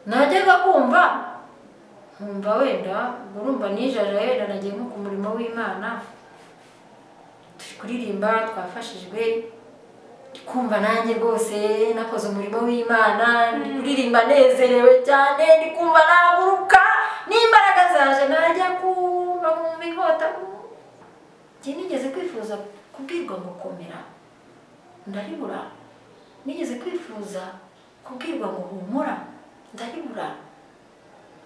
najyaga kumva nkumva wenda urumva nijaje wenda nagiye nko ku murimo w'imana turi kuririmba twafashijwe kumva nanjye rwose nakoze umurimo w'imana ndi kuririmba nezerewe cyane ndi kumva naguruka n'imbaraga zaje najya kuba mu mihota njye nigeze kwifuza kubwirwa ngo komera ndaribura nigeze kwifuza kubwirwa ngo humura ndaribura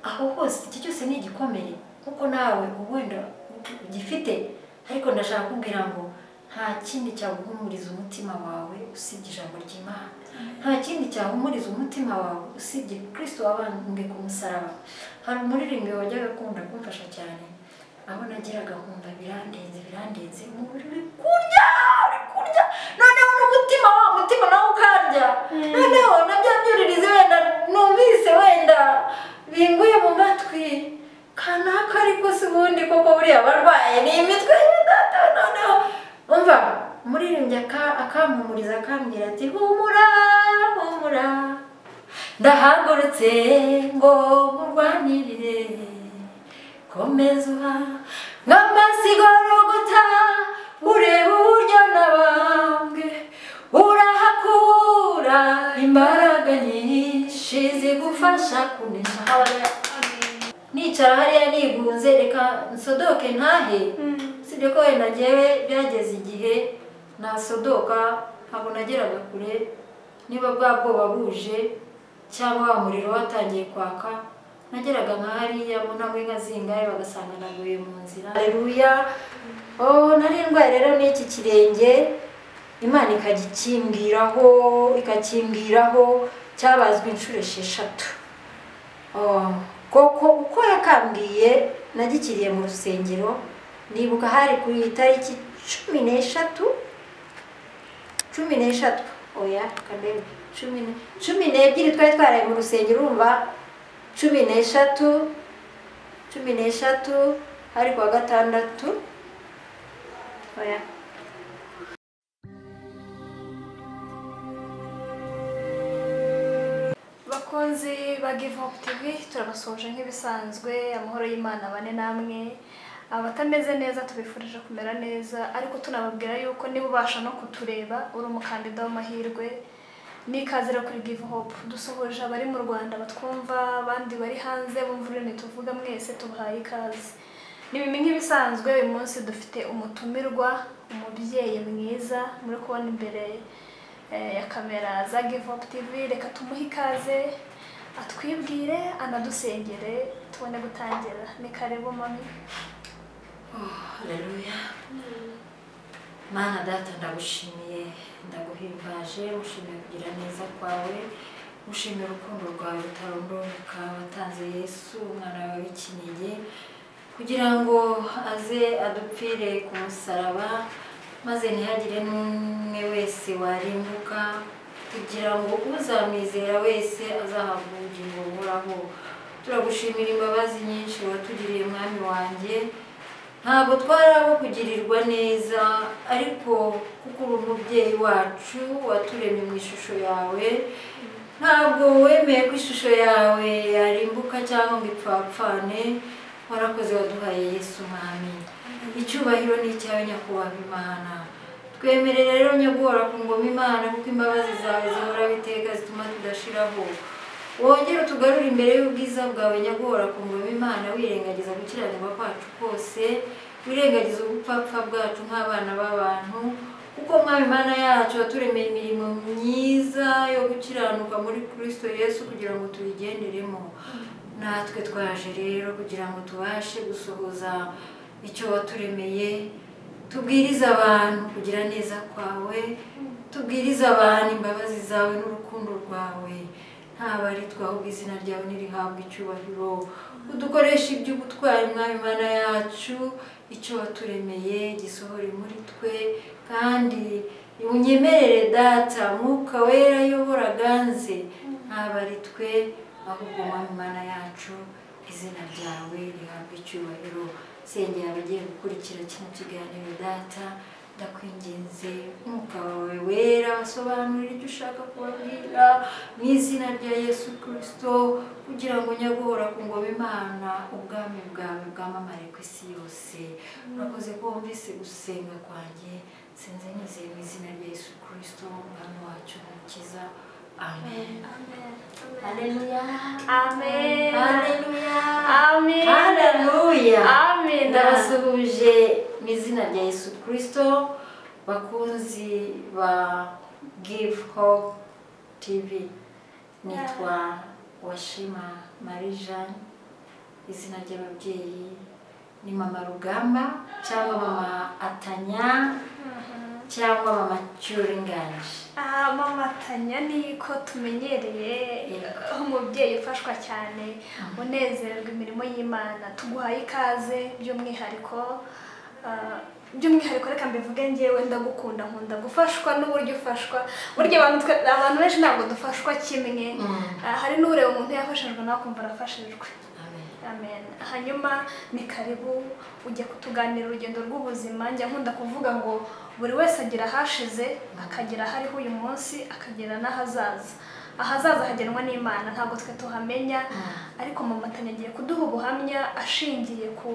aho hose iki cyose ni igikomere kuko nawe wenda ugifite ariko ndashaka kubwira ngo nta kindi cyaguhumuriza umutima wawe usibye ijambo ry'imana nta kindi cyahumuriza umutima wawe usibye kirisito wabambwe ku musaraba hari umuririmbyi wajyaga akunda kumfasha cyane aho nageraga nkumva birandenze birandenze umubiri uri kurya uri kurya noneho n'umutima wa mutima nawe ukarya noneho na bya byuririzi wenda numvise wenda binguye mu matwi kanaka ariko si ubundi koko buriya barwaye ni imitwe y'indata noneho umva umuririmbyi aka- akampumuriza akambwira ati humura humura ndahagurutse ngo nkurwanirire komeza uha nk'amasigo ruguta ureba uburyo nabambwe urahakura imbaraga nyinshi zigufasha kunesha nicara hariya nigunze reka nsodoke ntahe usibye ko wenda ngewe byageze igihe nasodoka ntabwo nageraga kure niba bwa bwoba buje cyangwa wa muriro watangiye kwaka nageraga nka hariya mu ntambwe nka zingahe bagasanga naguye mu nzira aleluya oh nari indwaye rero n'iki kirenge imana ikagikimbwiraho ikakimbwiraho cyabazwe inshuro esheshatu Oh, koko uko yakambwiye nagikiriye mu rusengero nibuka hari ku itariki cumi n'eshatu cumi n'eshatu oya kandebe cumi ne- cumi n'ebyiri twari twaraye mu rusengero urumva cumi n'eshatu cumi n'eshatu hari ku wa gatandatu oya bakunzi ba give up tv turabasoje nk'ibisanzwe amahoro y'imana bane namwe abatameze neza tubifurije kumera neza ariko tunababwira yuko niba ubasha no kutureba uri umukandida w'amahirwe n'ikaze rero kuri give hope dusuhuje abari mu rwanda batwumva abandi bari hanze bumva ururimi tuvuga mwese tubahaye ikaze ni bimwe nk'ibisanzwe uyu munsi dufite umutumirwa umubyeyi mwiza muri kubona imbere eh, ya kamera za Give Up TV reka tumuhe ikaze atwibwire anadusengere tubone gutangira ni karibu mami haleluya mana data ndagushimiye ndaguhimbaje ngushimiye kugira neza kwawe ngushimiye urukundo rwawe rutarondoreka watanze yesu umwana wawe w'ikinege kugira ngo aze adupfire ku musaraba maze ntihagire n'umwe wese warimbuka kugira ngo uzamwizera wese azahabwa ubugingo buhoraho turagushimira imbabazi nyinshi watugiriye mwami wanjye ntabwo twari abo kugirirwa neza ariko kuko uri umubyeyi wacu waturemye mu ishusho yawe ntabwo wemeye ko ishusho yawe yarimbuka cyangwa ngo ipfapfane warakoze waduhaye yesu mwami icyubahiro ni icyawe nyakubahwa imana twemerera rero nyagora ku ngoma imana kuko imbabazi zawe zihora biteka zituma tudashiraho wongere utugarure imbere y'ubwiza bwawe nyagora ku ngoma imana wirengagiza gukiranirwa kwacu kose wirengagiza ubupfapfa bwacu nk'abana b'abantu kuko mwami imana yacu waturemeye imirimo myiza yo gukiranuka muri kristo yesu kugira ngo tuyigenderemo natwe twaje rero kugira ngo tubashe gusohoza icyo waturemeye tubwirize abantu kugira neza kwawe tubwirize abantu imbabazi zawe n'urukundo rwawe ntaba ari twahubwa izina ryawe ntirihabwe icyubahiro udukoresha iby'ubutwari mwami mana yacu icyo waturemeye gisohore muri twe kandi unyemerere data mwuka wera ayobora ganze ntaba ari twe ahubwo mwami mana yacu izina ryawe rihabwe icyubahiro sengera abagiye gukurikira kino kiganiro data ndakwinginze nk'umwuka wawe wera basobanurira ibyo ushaka kubabwira mu izina rya yesu kirisito kugira ngo nyaguhora ku ngoma imana ubwami bwawe bwamamare ku isi yose urakoze ko wumvise gusenga kwanjye sinze nizeye mu izina rya yesu kirisito umwami wacu umukiza amen haleluya Amen. haleluya Amen. haleluya Amen. ndabasuhuje mu izina rya yesu kirisito bakunzi ba give hope tv nitwa washima marie jeanne izina ry'ababyeyi ni mama rugamba cyangwa mama atanya cyangwa mama cyuringanje Ah, mama tanya niko tumenyereye Yego. aho umubyeyi ufashwa cyane unezerwa imirimo y'imana tuguhaye ikaze by'umwihariko ah, by'umwihariko reka mbivuge ngewe ndagukunda nkunda gufashwa n'uburyo ufashwa burya abantu twe- abantu benshi ntabwo dufashwa kimwe Ah, hari n'ureba umuntu yafashijwe nawe akumva arafashijwe amen Amen. Hanyuma ni karibu ujya kutuganira urugendo rw'ubuzima njya nkunda kuvuga ngo buri wese agira ahashize akagira ahariho uyu munsi akagira n'ahazaza ahazaza hagenwa n'imana ntabwo twe tuhamenya ariko mamatanya agiye kuduha ubuhamya ashingiye ku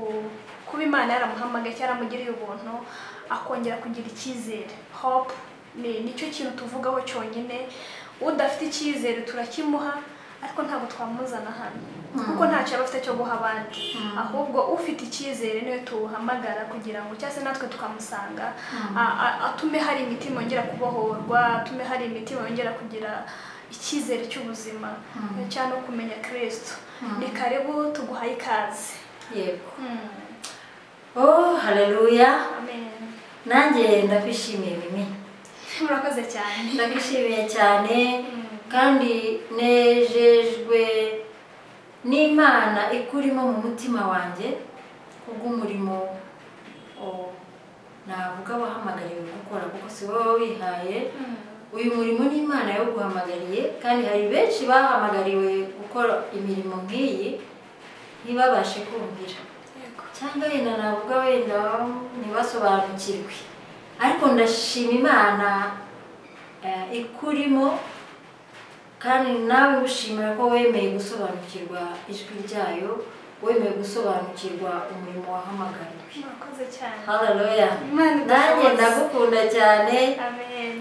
kuba imana yaramuhamagaye cyangwa yaramugiriye ubuntu akongera kugira icyizere hope ni nicyo kintu tuvugaho cyonyine udafite icyizere turakimuha ariko ntabwo twamuzana hano kuko ntacyo aba afite cyo guha abandi ahubwo ufite icyizere niwe tuwuhamagara kugira ngo cyangwa se natwe tukamusanga a- a- atume hari imitima yongera kubohorwa atume hari imitima yongera kugira icyizere cy'ubuzima cyangwa no kumenya kirisito ni karibu tuguhaye ikaze yego Mm. oh haleluya Amen. nanjye ndakwishimiye mimi murakoze cyane ndakwishimiye cyane kandi nejejwe n'imana ikurimo mu mutima wanjye kubw'umurimo oh, navuga wahamagariwe gukora kuko si wowe wihaye uyu murimo ni imana yawuguhamagariye kandi hari benshi bahamagariwe gukora imirimo nk'iyi ntibabashe kumvira Yego. cyangwa wenda navuga wenda ntibasobanukirwe ariko ndashima imana eh, ikurimo kandi nawe gushimira ko wemeye gusobanukirwa ijwi ryayo wemeye gusobanukirwa umurimo wahamagariwe murakoze cyane haleluya Imana nanjye idusohoze. ndagukunda cyane amen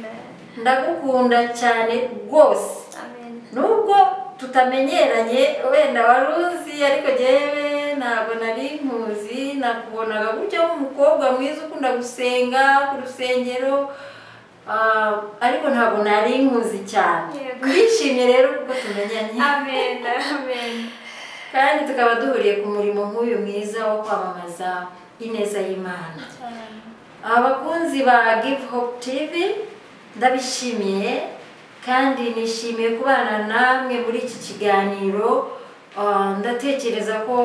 ndagukunda cyane rwose amen nubwo tutamenyeranye wenda wari uzi ariko njyewe ntabwo nari nkuzi nakubonaga gutya nk'umukobwa mwiza ukunda gusenga ku rusengero ah, ariko ntabwo nari nkuzi cyane Yego. twishimye rero kuko tumenyanye amen amen kandi tukaba duhuriye ku murimo nk'uyu mwiza wo kwamamaza ineza y'imana cyane abakunzi ba give hope tv ndabishimiye kandi nishimiye kubana namwe muri iki kiganiro Ah, ndatekereza ko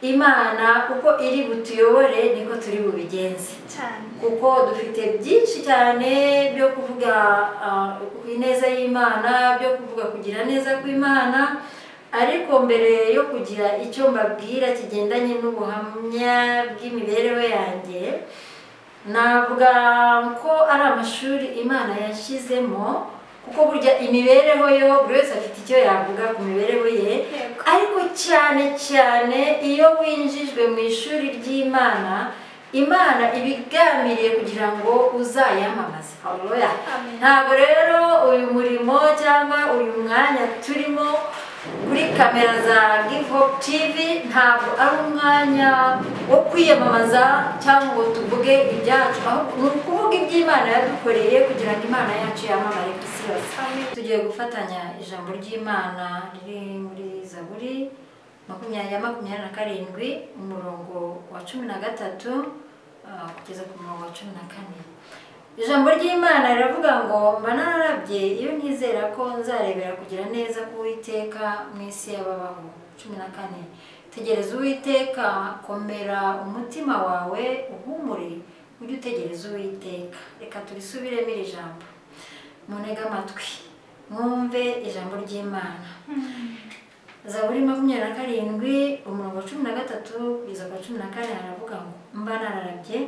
imana uko iri butuyobore niko turi bubigenze cyane kuko dufite byinshi cyane byo kuvuga ah, ku ineza y'imana byo kuvuga kugira neza kw'imana ariko mbere yo kugira icyo mbabwira kigendanye n'ubuhamya bw'imibereho yanjye navuga ko ari amashuri imana yashyizemo kuko burya imibereho yo buri wese afite icyo yavuga ku mibereho ye Yego. ariko cyane cyane iyo winjijwe mu ishuri ry'imana imana ibigambiriye kugira ngo uzayamamaze Haleluya. Amen. ntabwo rero uyu murimo cyangwa uyu mwanya turimo kuri kamera za give hope tv ntabwo ari umwanya wo kwiyamamaza cyangwa ngo tuvuge ibyacu ahubwo ni ukuvuga iby'imana yadukoreye kugira ngo imana yacu yamamare ku isi yose amen tugiye gufatanya ijambo ry'imana riri muri zaburi makumyabiri ya makumyabiri na karindwi umurongo wa cumi na gatatu ah, kugeza ku murongo wa cumi na kane ijambo ry'imana riravuga ngo mba nararabye iyo nizera ko nzarebera kugira neza k'uwiteka mu isi y'ababaho cumi na kane tegereza uwiteka komera umutima wawe uhumure ujye utegereza uwiteka reka turisubiremo iri jambo munega amatwi mwumve ijambo ry'imana zaburi makumyabiri na karindwi umurongo wa cumi na gatatu kugeza ku wa cumi na kane haravuga ngo mba nararabye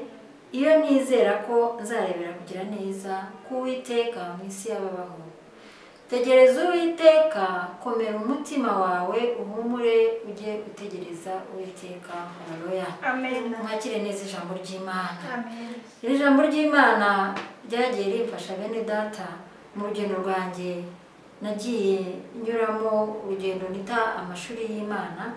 iyo nizera ko nzarebera kugira neza k'uwiteka mu isi y'ababaho tegereza uwiteka komera umutima wawe uhumure ujye gutegereza uwiteka haleluya amen mwakire neza ijambo ry'imana amen iri jambo ry'imana ryagiye rimfasha bene data mu rugendo rwanjye nagiye nyuramo urugendo nita amashuri y'imana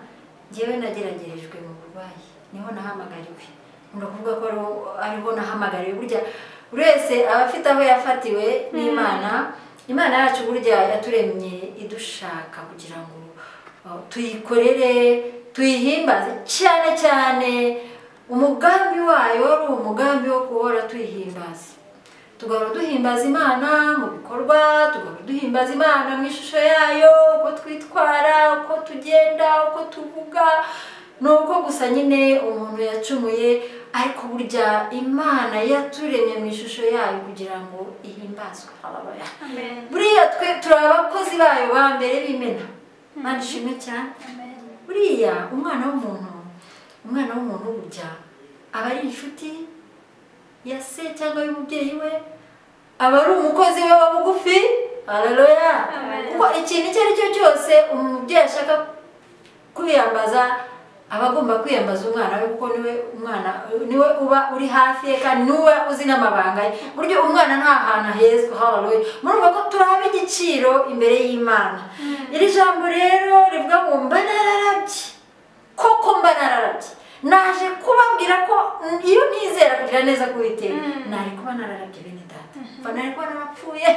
ngewe nageragerejwe mu burwayi niho nahamagariwe nkunda kuvuga ko ariho- ariho nahamagariwe burya buri wese aba afite aho yafatiwe n'imana imana yacu burya yaturemye idushaka kugira ngo uh, tuyikorere tuyihimbaze cyane cyane umugambi wayo wari umugambi wo guhora tuyihimbaza tugahora duhimbaza imana mu bikorwa tugahora duhimbaza imana mu ishusho yayo uko twitwara uko tugenda uko tuvuga ni uko gusa nyine umuntu yacumuye ariko burya imana yaturemye mu ishusho yayo kugira ngo ihimbazwe Hallelujah. amen buriya twe turi abakozi bayo ba mbere b'imena mwana ishimwe cyane amen buriya umwana w'umuntu umwana w'umuntu burya aba ari inshuti ya se cyangwa y'umubyeyi we aba ari umukozi we wa bugufi haleluya Amen. kuko ikintu icyo ari cyo cyose umubyeyi ashaka kwiyambaza aba agomba kwiyambaza umwana we kuko niwe umwana niwe uba uri hafi ye kandi niwe uzi n'amabanga ye ku buryo umwana nta hantu ahezwa haleluya murumva ko turabe igiciro imbere y'imana iri jambo rero rivuga ngo mba nararabye koko mba nararabye naje kubabwira ko iyo nizera kugira neza k'uwiteka nari kuba nararabye bene data mba nari kuba narapfuye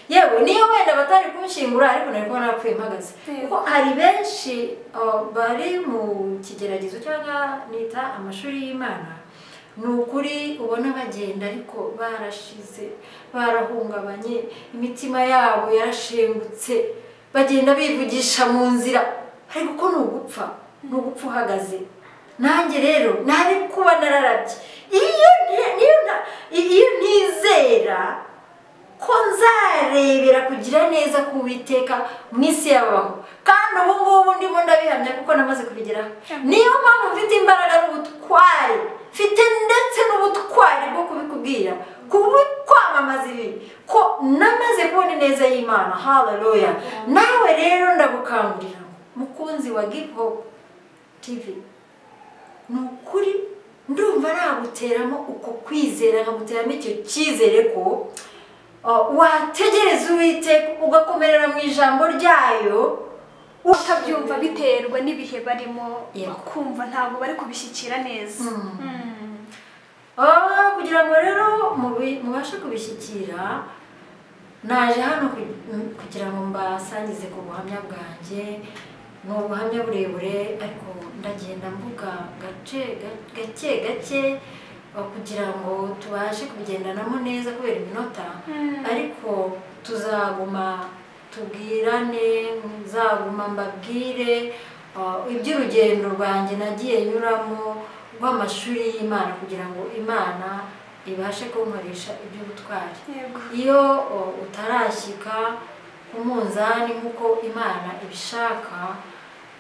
yewe niyo wenda batari kunshyingura ariko nari kuba narapfuye mpagaze Yego. kuko hari benshi uh, bari mu kigeragezo cyangwa nita amashuri y'imana ni ukuri ubona bagenda ariko barashize barahungabanye imitima yabo yarashengutse bagenda bivugisha mu nzira ariko ko ni ugupfa ni ugupfa uhagaze nanjye rero nari kuba nararabye iyo ni- niyo na- iyo nizera ko nzarebera kugira neza k'uwiteka mu isi y'abaho kandi ubu ngubu ndimo ndabihamya kuko namaze kubigeraho niyo mpamvu mfite imbaraga n'ubutwari mfite ndetse n'ubutwari bwo kubikubwira kubu kwamamaza ibi ko namaze kubona ineza y'imana haleluya nawe rero ndagukangurira ngo, mukunzi wa give hope tv ni ukuri ndumva naguteramo uko kwizera nkaguteramo icyo cyizere ko uh, wategereza uwiteka ugakomerera mu ijambo ryayo batabyumva biterwa n'ibihe barimo Yego. bakumva ntabwo bari kubishyikira neza Mm. Ah, kugira ngo rero mubi- mubashe kubishyikira naje hano ku- m- kugira ngo mbasangize ku buhamya bwanjye ni ubuhamya burebure ariko ndagenda mvuga gace ga- gake gake ah, kugira ngo tubashe kubigendanamo neza kubera iminota Mm. ariko tuzaguma tubwirane nzaguma mbabwire ah, iby'urugendo rwanjye nagiye nyuramo rw'amashuri y'imana kugira ngo imana ibashe kunkoresha iby'ubutwari Yego. iyo o, utarashyika ku munzani nk'uko imana ibishaka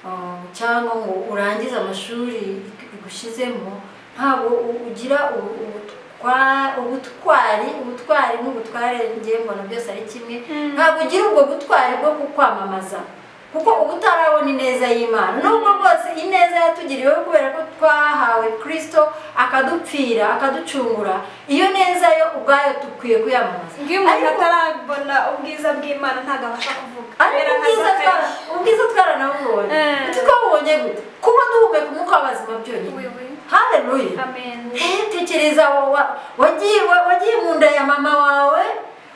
o, cyangwa ngo urangize amashuri ig- igushyizemo ntabwo u- ugira ubu- ubutwa- ubutwari ubutwari n'ubutware ngewe mbona byose ari kimwe Mm. ntabwo ugira ubwo butwari bwo kukwamamaza kuko uba utarabona ineza y'imana nubwo bwose ineza yatugiriweho kubera ko twahawe kirisito akadupfira akaducungura iyo neza yo ubwayo dukwiye kuyamamaza iyo umuntu Ariko- atarabona ubwiza bw'imana ntabwo abasha kuvuga ariko Kubera ubwiza akazi twa- ubwiza twaranabubonye Eh. tukabubonye gute kuba duhumeka umwuka w'abazima byonyine We, we. haleluya amen tekereza wa- wa- wagiye wa- wagiye mu nda ya mama wawe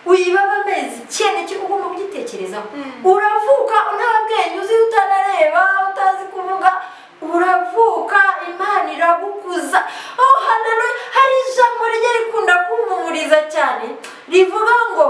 uyibaba amezi icyenda cyo ugomba kugitekerezaho Mm. uravuka nta bwenge uzi utanareba utazi kuvuga uravuka imana iragukuza aho hantu hari ijambo rijya rikunda kumpumuriza cyane rivuga ngo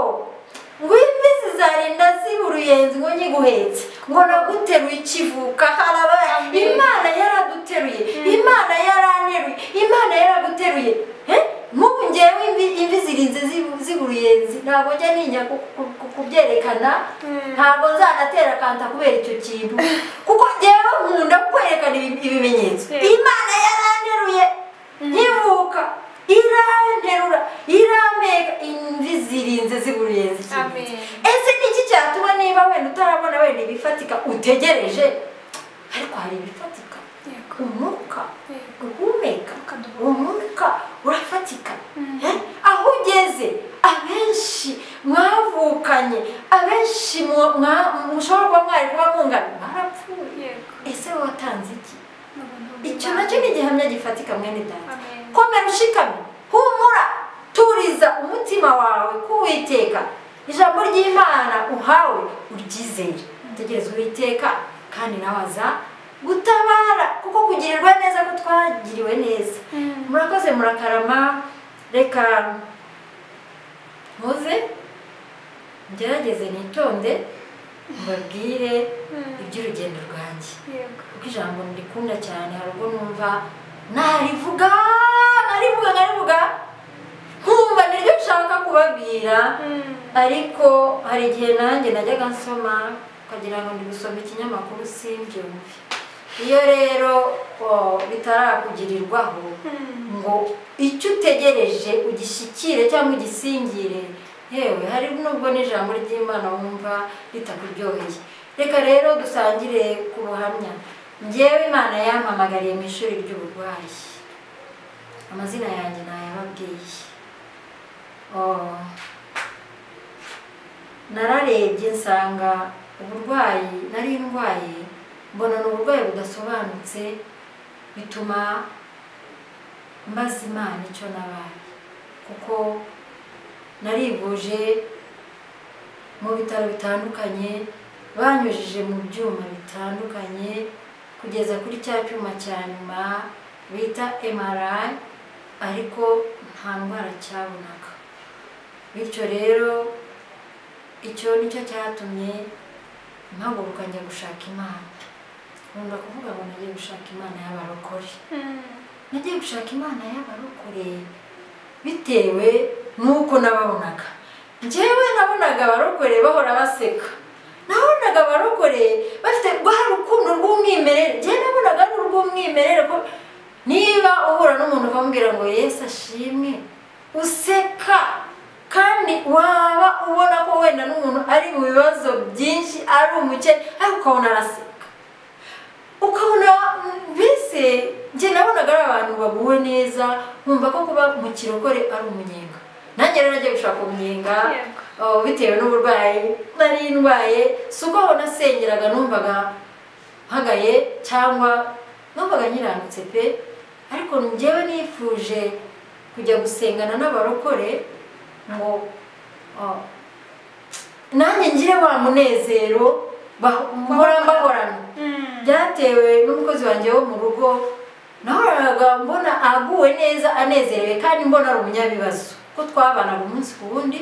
ngo imbizi zarinda ziba uruyenzi ngo nyiguhetse ngo naguteruye ikivuka harabaye imana yaraduteruye imana yaraneruye imana yaraguteruye Eh? nk'ubu ngewe imvi, imvi zirinze zibu- ziba uruyenzi ntabwo njya ntinya ku- ku- ku- kubyerekana Mm. ntabwo nzanatera kanta kubera icyo kintu kuko ngewe nkunda kwerekana ibi- ibimenyetso Yeah. imana yaraneruye nkivuka ira hari ibifatika yego umwuka yego guhumeka ukaduha uwo mwuka urafatika Eh, aho ugeze abenshi mwavukanye abenshi mwa- mwa- mushobora kuba mwari kuba mungana mwarapfuye yego ese watanze iki n'ubuntu icyo nacyo ni igihamya gifatika mwene data Amen. komera ushikamye humura turiza umutima wawe k'uwiteka ijambo ry'imana uhawe uryizere tegereza uwiteka kandi nawe aza gutabara kuko kugirirwa neza ko twagiriwe neza Mm. murakoze murakarama reka muze ngerageze nitonde mbabwire Mm. iby'urugendo rwanjye yego kuko ijambo ndikunda cyane hari ubwo numva narivuga narivuga narivuga nkumva niryo nshaka kubabwira Mm. ariko hari igihe nanjye najyaga nsoma ukagira ngo ndi gusoma ikinyamakuru simbyumve iyo rero oh, bitarakugirirwaho Mm. ngo icyo utegereje ugishyikire cyangwa ugisingire yewe hari nubwo n'ijambo ry'imana wumva ritakuryoheye reka rero dusangire ku buhamya ngewe imana yampamagariye mu ishuri ry'uburwayi amazina yanjye ntayababwiye Oh. nararebye nsanga uburwayi nari ndwaye mbona ni uburwayi budasobanutse bituma mbaza imana icyo nabaye kuko narivuje mu bitaro bitandukanye banyujije mu byuma bitandukanye kugeza kuri cya cyuma cya nyuma bita MRI ariko nta ndwara cyabonaga bityo rero icyo nicyo cyatumye mpaguruka njya gushaka imana nkunda kuvuga ngo nagiye gushaka imana y'abarokore Mm. nagiye gushaka imana y'abarokore bitewe n'uko nababonaga njyewe nabonaga abarokore bahora baseka nabonaga abarokore bafite rwa rukundo rw'umwimerere njyewe nabonaga ari urw'umwimerere ko niba uhura n'umuntu ukamubwira ngo yesu ashimwe useka kandi waba ubona ko wenda n'umuntu ari mu bibazo byinshi ari umukene ariko ukabona araseka ukabona mm, mbese njye nabonaga ari abantu baguwe neza nkumva ko kuba mu kirokore ari umunyenga nanjye rero nagiye gushaka umunyenga Yego. oh, bitewe n'uburwayi nari ndwaye si uko aho nasengeraga numvaga mpagaye cyangwa numvaga nkiranutse pe ariko njyewe nifuje kujya gusengana n'abarokore ngo oh, nanjye ngire wa munezero bah- mpora mbahorana Mm. byatewe n'umukozi wanjye wo mu rugo nahoraga mbona aguwe neza anezerewe kandi mbona ari umunyabibazo ko twabanaga umunsi ku wundi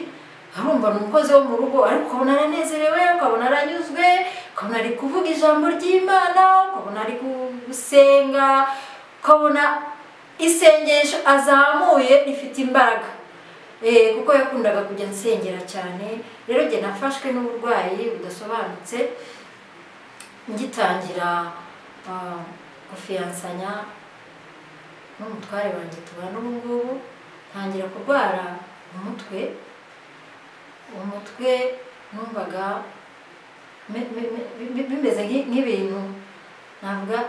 arumva ni umukozi wo mu rugo ariko ukabona aranezerewe ukabona aranyuzwe ukabona ari kuvuga ijambo ry'imana ukabona ari gusenga ukabona isengesho azamuye rifite imbaraga Eh, kuko yakundaga kujya nsengera cyane rero njye nafashwe n'uburwayi budasobanutse ngitangira ah, gufiyansanya n'umutware wanjye tubana ubu ngubu ntangira kurwara umutwe umutwe numvaga me- me- me- bi- bimeze nki- nk'ibintu navuga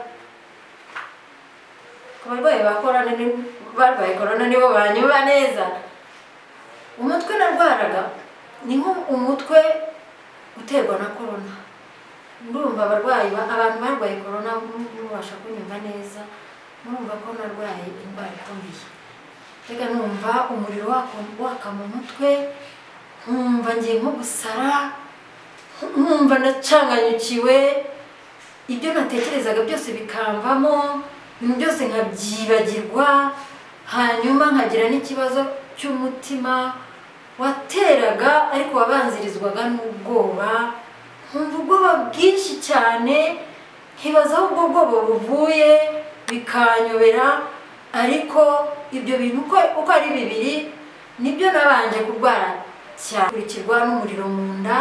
ku barwayi ba korona ni- barwaye korona nibo banyuba neza umutwe narwaraga ni nk'umutwe uterwa na korona ndumva abarwayi ba- abantu barwaye korona mubasha kunyumva neza murumva ko narwaye indwara ikomeye reka numva umuriro waka- waka mu mutwe nkumva ngiye nko gusara nkumva ndacanganyukiwe ibyo natekerezaga byose bikamvamo ibintu byose nkabyibagirwa hanyuma nkagira n'ikibazo cy'umutima wateraga ariko wabanzirizwaga n'ubwoba nkumva ubwoba bwinshi cyane nkibaza aho ubwo bwoba buvuye bikanyobera ariko ibyo bintu uko uko ari bibiri nibyo nabanje kurwara cyane kurikirwa n'umuriro mu nda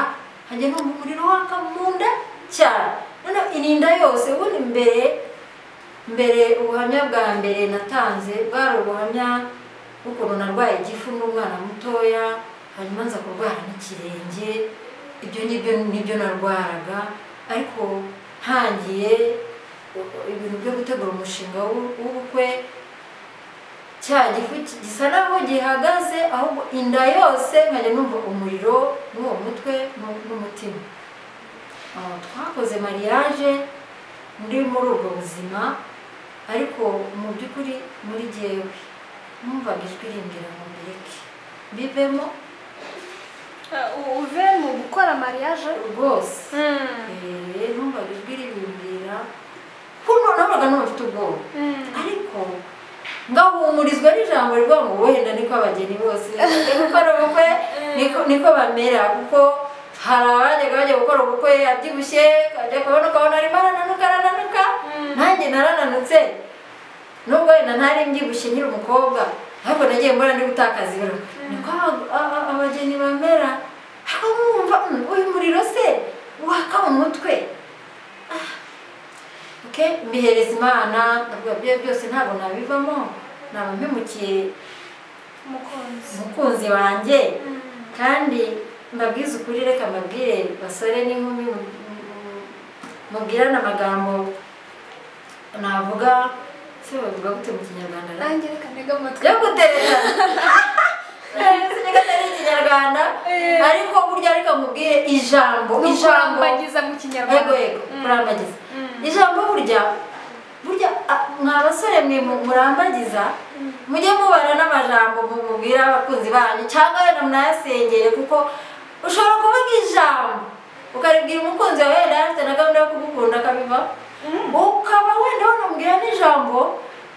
nkajya numva umuriro waka mu nda cyane noneho irinda yose ubundi mbere mbere ubuhamya bwa mbere natanze bwari ubuhamya bw'ukuntu narwaye igifu n'umwana mutoya hanyuma nza kurwara n'ikirenge ibyo nibyo nibyo narwaraga ariko ntangiye ibintu byo gutegura umushinga w'u- w'ubukwe cya gifu gisa naho gihagaze ahubwo inda yose nkajya numva umuriro n'uwo mutwe n'u- n'umutima Ah, twakoze mariage muri muri ubwo buzima ariko mu by'ukuri muri jyewe numvaga ijwi rimbwira ngo mbireke bivemo uve mu gukora mariage rwose Eh, numvaga ijwi ribimbwira kuko nabonaga n'abafite ubwoba ariko ngahumurizwa n'ijambo rivuga ngo wenda niko abageni bose bajya gukora ubukwe niko- niko bamera kuko hari abajyaga bajya gukora ubukwe abyibushye akajya kubona ukabona arimo arananuka arananuka nanjye narananutse nubwo wenda ntari mbyibushye nkiri umukobwa ariko nagiye mbona ndi gutakaza ibiro niko aba- aba- abageni bamera ariko mwumva "Mm, uyu muriro se waka mu mutwe okay mbihereza imana ndavuga byo byose ntabwo nabivamo naba mpemukiye umukunzi umukunzi wanjye kandi mbabwize ukuri reka mbabwire basore n'inkumi mu- mu- mubwirane amagambo navuga se bavuga gute mu kinyarwanda na nanjye reka ntege amatwi yo gutereta ari ikinyarwanda Eh. ariko burya reka mubwire ijambo Ni ijambo ukurambagiza mu kinyarwanda yego yego Mm. kurambagiza Mm. ijambo burya burya a- mwa basore mwe mu- murambagiza mujye mubara n'amajambo mu- mubwira abakunzi banyu cyangwa wenda munayasengere kuko ushobora kuvuga ijambo ukaribwira umukunzi wawe wenda yari afite na gahunda yo kugukunda akabiva ukaba wenda wanamubwira n'ijambo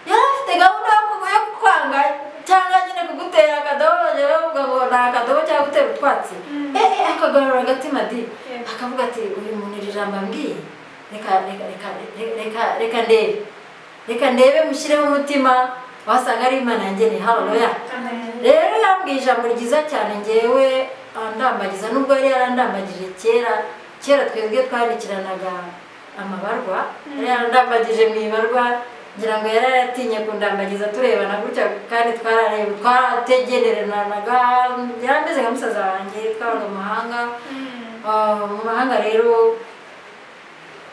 yari afite gahunda yo kugu- yo kukwanga cyangwa nyine kugutera akadobo bajya bavuga ngo ni akadobo cyangwa gutera utwatsi Mm. eh eh akagarura agatima di Yego. akavuga ati uyu muntu iri jambo ambwiye reka reka reka reka- reka reka ndebe reka ndebe mushyiremo umutima wasanga ari imana yanjye ni haleluya rero yambwiye ijambo ryiza cyane ngewe andambagiza nubwo yari yarandambagije kera kera twebwe twandikiranaga amabarwa yari yarandambagije mu ibarwa ngira ngo yari yaratinye kundambagiza turebana gutya kandi twararewe twarategereranaga yari ameze nka musaza wanjye twabaga mu mahanga Ah, mu mahanga rero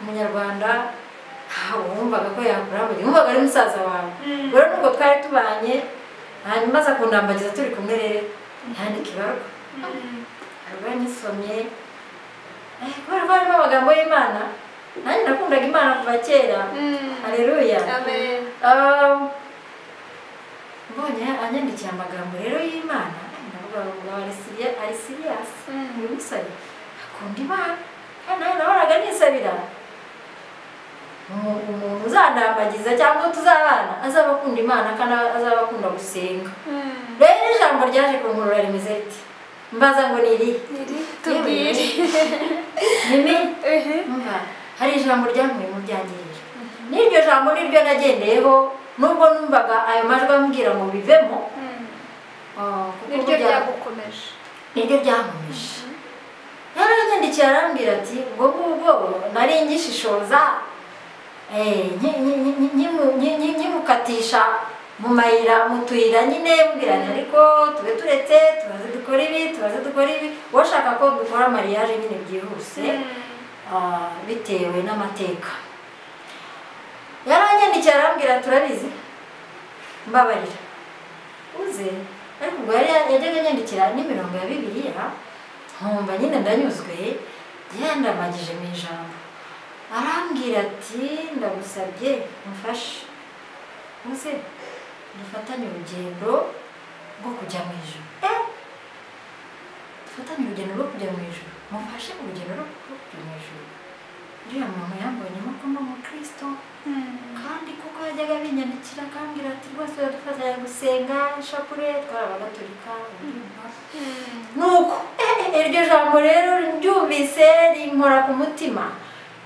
umunyarwanda ntabwo wumvaga ko yakurambagiza wumvaga ari musaza wawe Mm. rero nubwo twari tubanye hanyuma aza kundambagiza turi kumwe rero yandika ibaruwa ibaruwa nyisomye eh, kubera ko harimo amagambo y'imana nanjye nakundaga imana kuva kera hareruya Amen. Ah, mbonye anyandikiye amagambo rero y'imana ndavuga ngo ari siriya- ari siriyasi Mm. uyu musore akunda imana kandi nawe nabonaga nisabira Umu- umuntu uzandambagiza cyangwa tuzabana azaba akunda imana kandi azaba akunda gusenga rero ijambo ryaje kunkurura rimeze riti mbaza ngo ni irihe Iri, tubwire nimenye Ehe. Umva, hari ijambo ryamuye mu byangirira n'iryo jambo niryo nagendeyeho nubwo numvaga ayo majwi ambwira ngo bivemo Mm. ah, kuko niryo burya- ryagukomeje niryo ryamumisha yaranyandikiye arambwira ati ubwo ngubwo nari ngishishoza eh, nki- nki- nki- nkimu- nki- nki- nkimukatisha mu mayira mu tuyira nyine mbwirana ariko tube turetse tubaze dukora ibi tubaze dukora ibi ushaka ko dukora mariage nyine byihuse ah, bitewe n'amateka yaranyandikiye arambwira turabizi mbabarira uze ariko ubwo yari yajyaga anyandikira n'imirongo ya bibiliya nkumva nyine ndanyuzwe yandamagije mu ijambo arambwira ati ndagusabye umfashe uze dufatanye urugendo rwo kujya mu ijoro Eh, dufatanye urugendo rwo kujya mu ijoro mufashe urugendo rwo kujya mu ijoro uriya muntu yambonyemo ko ndi umukristo kandi kuko yajyaga binyandikira akambwira ati rwose uradufatanya gusenga ishapure twarabagatolika nuko eh, eh, iryo jambo rero ryumvise rinkora ku mutima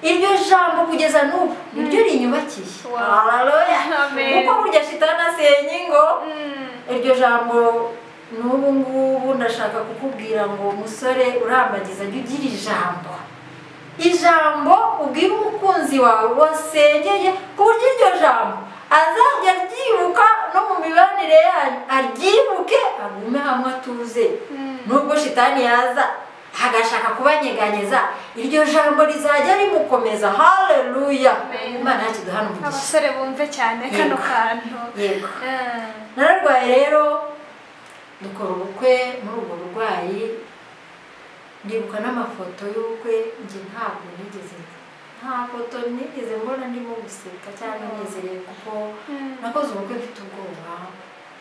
iryo jambo kugeza n'ubu niryo rinyubakiye Wow. Hallelujah. Amen. kuko burya shitani asenye ingo iryo jambo n'ubu ngubu ndashaka kukubwira ngo musore urambagiza jya ugira ijambo ijambo ubwira umukunzi wawe wasengeye ku buryo iryo jambo azajya aryibuka no mu mibanire yanyu aryibuke agume hamwe atuze nubwo shitani yaza agashaka kubanyeganyeza iryo jambo rizajya rimukomeza haleluya Amen. imana yakiduha umugisha abasore bumve cyane kano Yego. kantu yego Ah, nararwaye rero dukora ubukwe muri ubwo burwayi ndibuka n'amafoto y'ubukwe njye ntabwo nigeze nta foto nigeze mbona ndimo guseka cyangwa nezerewe kuko mm, nakoze ubukwe mfite ubwoba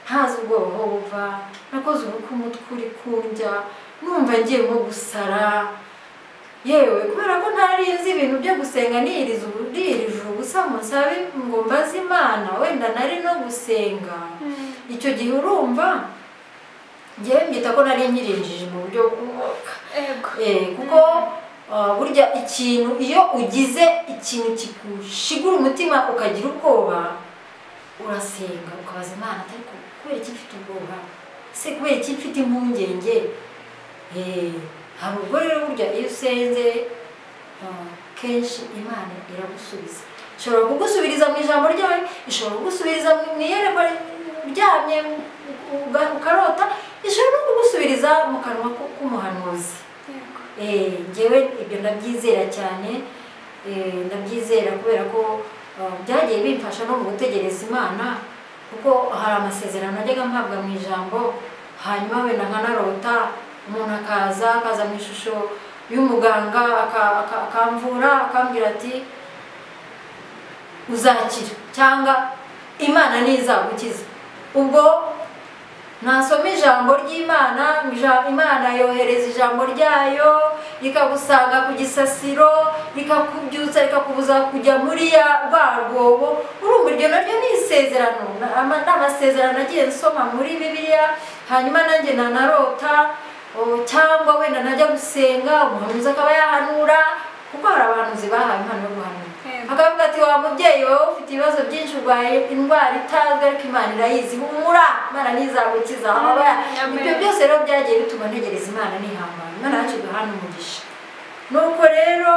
ntazi ubwoba aho buva nakoze ubukwe umutwe uri kundya numva ngiye nko gusara yewe kubera ko ntari nzi ibintu byo gusenga niyiriza ubu- niyirije ubusa musabe ngo mbaze imana wenda nari no gusenga mm. icyo gihe urumva ngewe mbyita ko nari nyirinjije mu buryo bw'umwuka Ego. Eh, kuko ah, burya ikintu iyo ugize ikintu kigushigura umutima ukagira ubwoba urasenga ukabaza imana ariko kubera iki mfite ubwoba se kubera iki mfite impungenge Eh, hari ubwo rero burya iyo usenze ah, kenshi imana iragusubiza ishobora kugusubiriza mu ijambo ryawe ishobora kugusubiriza mu mu iyerekwa uryamye uga- ukarota ishobora no kugusubiriza mu kanwa ku- k'umuhanuzi Yego. Eh, njyewe ibyo ndabyizera cyane eh, ndabyizera kubera ko ah, byagiye bimfasha no mu gutegereza imana kuko hari amasezerano najyaga mpabwa mu ijambo hanyuma wenda nkanarota umuntu akaza akaza mu ishusho y'umuganga aka- aka- akamvura akambwira ati uzakira cyangwa imana ntizagukiza ubwo nasoma ijambo ry'imana ija- imana yohereza ijambo ryayo rikagusanga ku gisasiro rikakubyutsa rikakubuza kujya muri ya rwa rwobo urumva iryo naryo ni isezerano Na- ama- ni amasezerano agiye nsoma muri bibiliya hanyuma nanjye nanarota o, cyangwa wenda najya gusenga umuhanuzi akaba yahanura kuko hari abahanuzi bahawe impano yo guhanura Yego. akavuga ati wa mubyeyi wowe ufite ibibazo byinshi urwaye indwara itazwi ariko imana irayizi humura imana ntizagukiza Aba- Amen. ibyo byose rero byagiye bituma ntegereza imana nihangana imana yacu duhana umugisha nuko rero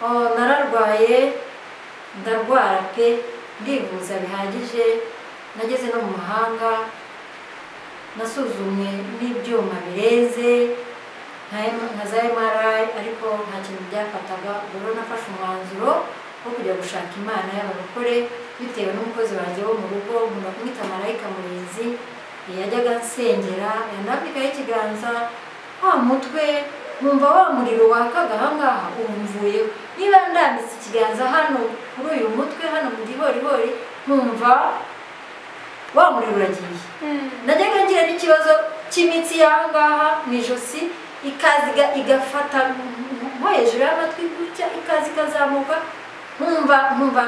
o, nararwaye ndarwara pe ndivuza bihagije nageze no mu mahanga nasuzumwe n'ibyuma bireze nka M- nka za MRI ariko nta kintu byafataga ubwo rero nafashe umwanzuro wo kujya gushaka imana y'abarokore bitewe n'umukozi wanjye wo mu rugo nkunda kumwita marayika murinzi yajyaga ansengera yanambikaho ikiganza wa mutwe nkumva wa muriro wakaga aha ngaha ubu mvuyeho niba ndambitse ikiganza hano kuri uyu mutwe hano mu gihorihori nkumva wa muriro uragiye Mm. najyaga ngira n'ikibazo cy'imitsi y'aha ngaha mu ijosi ikaziga igafata nko hejuru y'amatwi gutya ikaza ikazamuka nkumva nkumva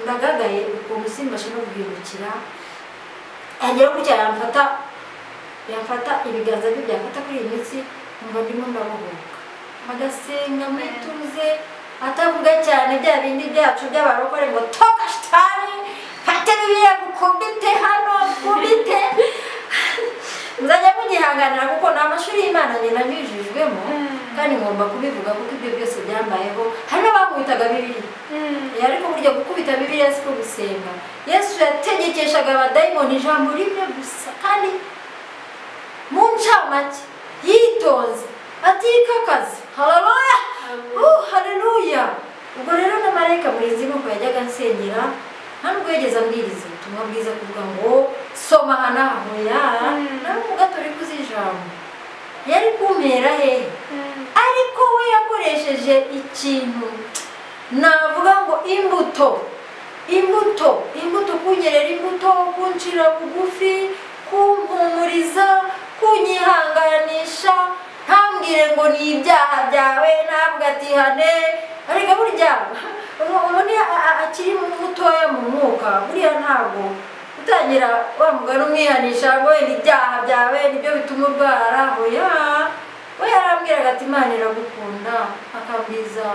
ndagagaye ukuntu simbashe no guhindukira yagera gutya yamfata yamfata ibiganza bye byafata kuri iyi mitsi nkumva ndimo ndabohoka agasenga mu ituze atavuga cyane bya bindi byacu by'abarokore ngo toka shitani fate bibiliya gukubite hano gukubite nzajya munyihanganira kuko ni amashuri y'imana njye nanyujijwemo kandi ngomba kubivuga kuko ibyo byose byambayeho hari n'abamwitaga bibiri Mm. Eh, ariko burya gukubita bibiliya si ko gusenga yesu yategekeshaga abadayimoni ijambo rimwe gusa kandi mu ncamake yitonze atikakaze haleluya Uh, haleluya ubwo rero na marayika murinzi nuko yajyaga ansengera nta nubwo yageze ambwiriza ubutumwa bwiza kuvuga ngo soma aha n'aha hoya Mm. nawe umugatorika uzi ijambo yari kumpera hehe Mm. ariko we yakoresheje ikintu navuga ngo imbuto imbuto imbuto kunyerera imbuto kuncira bugufi kumpumuriza kunyihanganisha ntambwire ngo ni ibyaha byawe ntabwo atihane ariko burya umuntu iyo a- a- akiri mutoya mu mwuka buriya ntabwo utangira wa mugani umwihanisha ngo wenda ibyaha byawe nibyo bituma urwara hoya we yarambwiraga ati imana iragukunda akabwiza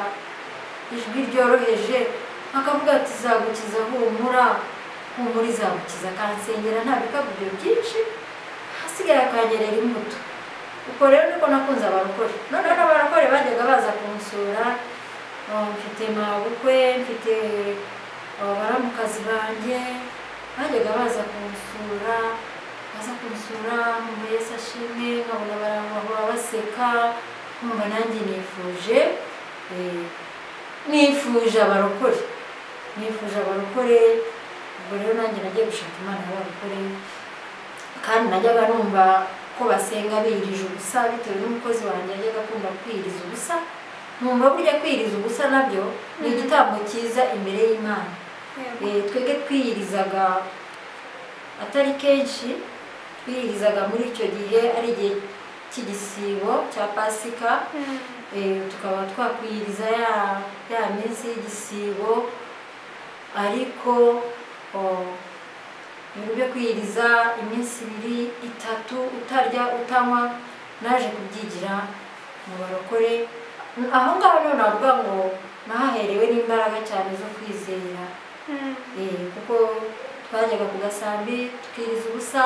ijwi ryoroheje akavuga ati zagukiza humura humura izagukiza akansengera nta bikabyo byinshi hasigaye akanyerera imbuto uko rero niko nakunze abarokore noneho n'abarokore bajyaga baza kunsura ah, mfite mabukwe mfite ah, baramukazi banjye bajyaga baza kunsura baza kunsura ngo Yesu ashimwe nkabona barahora baseka nkumva nanjye nifuje eh, nifuje abarokore nifuje abarokore ubwo rero nanjye nagiye gushaka imana y'abarokore kandi najyaga numva ko basenga birije ubusa bitewe n'umukozi wanjye yajyaga akunda kwiriza ubusa nkumva burya kwiriza ubusa nabyo ni igitambo cyiza imbere y'imana yego Eh, twebwe twiyirizaga atari kenshi twiyirizaga muri icyo gihe ari igihe cy'igisibo cya pasika Eh, tukaba twakwiyiriza ya ya minsi y'igisibo ariko oh, ibintu byo kwiyiriza iminsi ibiri itatu utarya utanywa naje kubyigira mu barokore aho ngaho rero navuga ngo nahaherewe n'imbaraga cyane zo kwizera Mm. Eh, kuko twajyaga ku gasambi tukiriza ubusa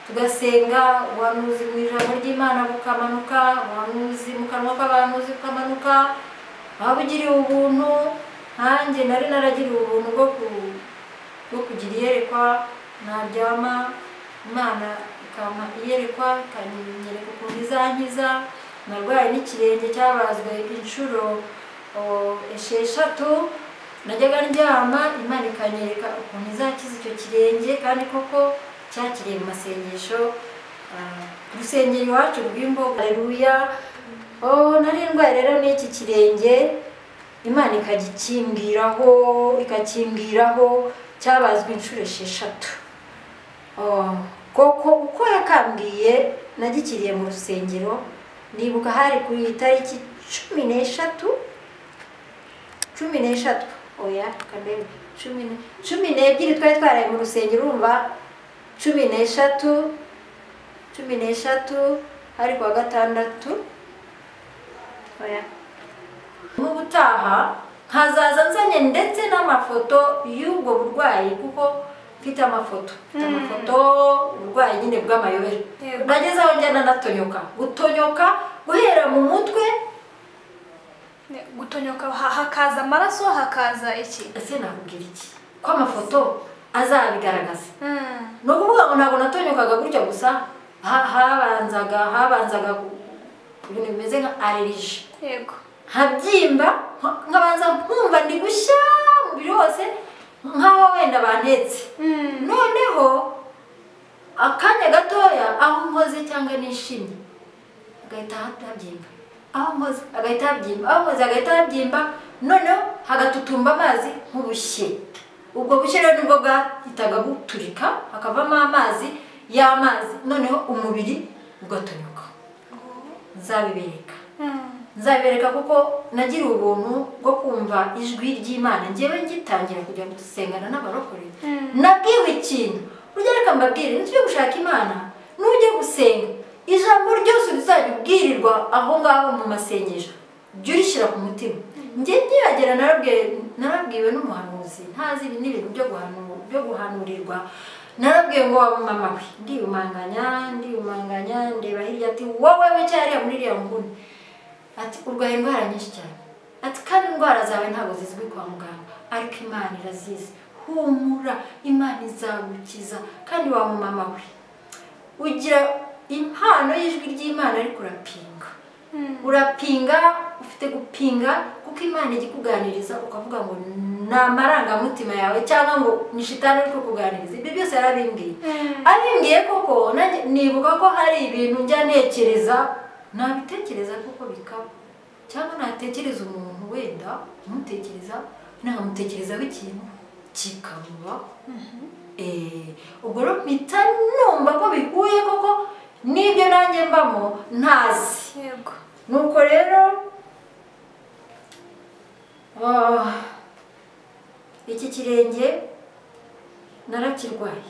tugasenga ubuhanuzi mu ijambo ry'imana bukamanuka ubuhanuzi mu kanwa k'abahanuzi bukamanuka waba ugiriye ubuntu nkanjye nari naragiriye ubuntu bwo ku bwo kugira iyerekwa naryama imana ikampa iyerekwa ikanyereka ukuntu izankiza narwaye n'ikirenge cyabazwe inshuro o, esheshatu najyaga ndyama imana ikanyereka ukuntu izakiza icyo kirenge kandi koko cyakiriye mu masengesho ah, ku rusengero iwacu rw'imboga aleluya oh, nari ndwaye rero n'iki kirenge imana ikagikimbwiraho ikakimbwiraho cyabazwe inshuro esheshatu Oh, koko uko yakambwiye nagikiriye mu rusengero nibuka hari ku itariki cumi n'eshatu cumi n'eshatu oya kamere cumi ne- cumi n'ebyiri twari twaraye mu rusengero urumva cumi n'eshatu cumi n'eshatu hari ku wa gatandatu oya n'ubutaha nkazaza nzanye ndetse n'amafoto y'ubwo burwayi kuko mfite amafoto mfite Mm. amafoto uburwayi nyine bw'amayobera Yego. nageze aho njya nanatonyoka gutonyoka guhera mu mutwe Ne- gutonyoka ha- hakaza amaraso hakaza iki ese nakubwira iki ko amafoto azabigaragaza Mm. ni ukuvuga ngo ntabwo natonyokaga gutya gusa ha- habanzaga habanzaga ibintu bimeze nka alerije yego nkabyimba nka- nkabanza nkumva ndi gushya umubiri wose nk'aho wenda bantetse Mm. noneho akanya gatoya aho nkoze cyangwa nishimye agahita habyimba aho nkoze agahita habyimba aho nkoze agahita habyimba noneho hagatutumba amazi nk'ubushye ubwo bushye rero nibwo bwahitaga buturika hakavamo amazi y'amazi noneho umubiri ugatonyuka nzabibereka Mm. nzabereka kuko nagiriye ubuntu bwo kumva ijwi ry'imana ngewe ngitangira kugira ngo dusengana n'abarokore Mm. nabwiwe ikintu urya reka mbabwire nitujya gushaka imana nujya gusenga ijambo ryose rizajya ubwirirwa aho ngaho mu masengesho jya urishyira ku mutima njye nkihagera narabwe- narabwiwe n'umuhanuzi ntazi ibi n'ibintu byo guhanu- byo guhanurirwa narabwiwe ngo wa mama we ndiyumanganya ndiyumanganya ndeba hirya ati wowe wicyariya muri iriya nguni ati urwaye indwara nyinshi cyane ati kandi indwara zawe ntabwo zizwi kwa muganga ariko imana irazizi humura imana izagukiza kandi wa mumama we ugira impano y'ijwi ry'imana ariko urapinga Mm. urapinga ufite gupinga kuko imana ijya ikuganiriza ukavuga ngo ni amarangamutima yawe cyangwa ngo ni shitani uri kukuganiriza ibyo byose yarabimbwiye Mm. abimbwiye koko nanjye nibuka ko hari ibintu njya ntekereza nabitekereza kuko bikaba cyangwa natekereza umuntu wenda umutekereza ntamutekerezaho ikintu kikamubaho Eh, ubwo rero mpita numva ko bihuye koko n'ibyo nanjye mbamo ntazi yego nuko rero ah, iki kirenge narakirwaye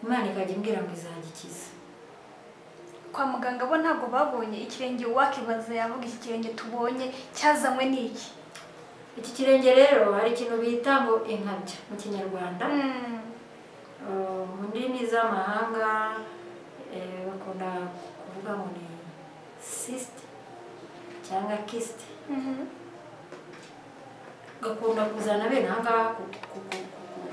imana ikajya imbwira ngo izagikiza kwa muganga bo ntabwo babonye ikirenge wakibaza yavuga iki kirenge tubonye cyazanywe n'iki iki kirenge rero hari ikintu bita ngo inkabya mu kinyarwanda Mm. Uh, mu ndimi z'amahanga eh, bakunda kuvuga ngo ni sisite cyangwa kisite Mhm. gakunda kuzana bene aha ngaha ku- ku- ku- ku-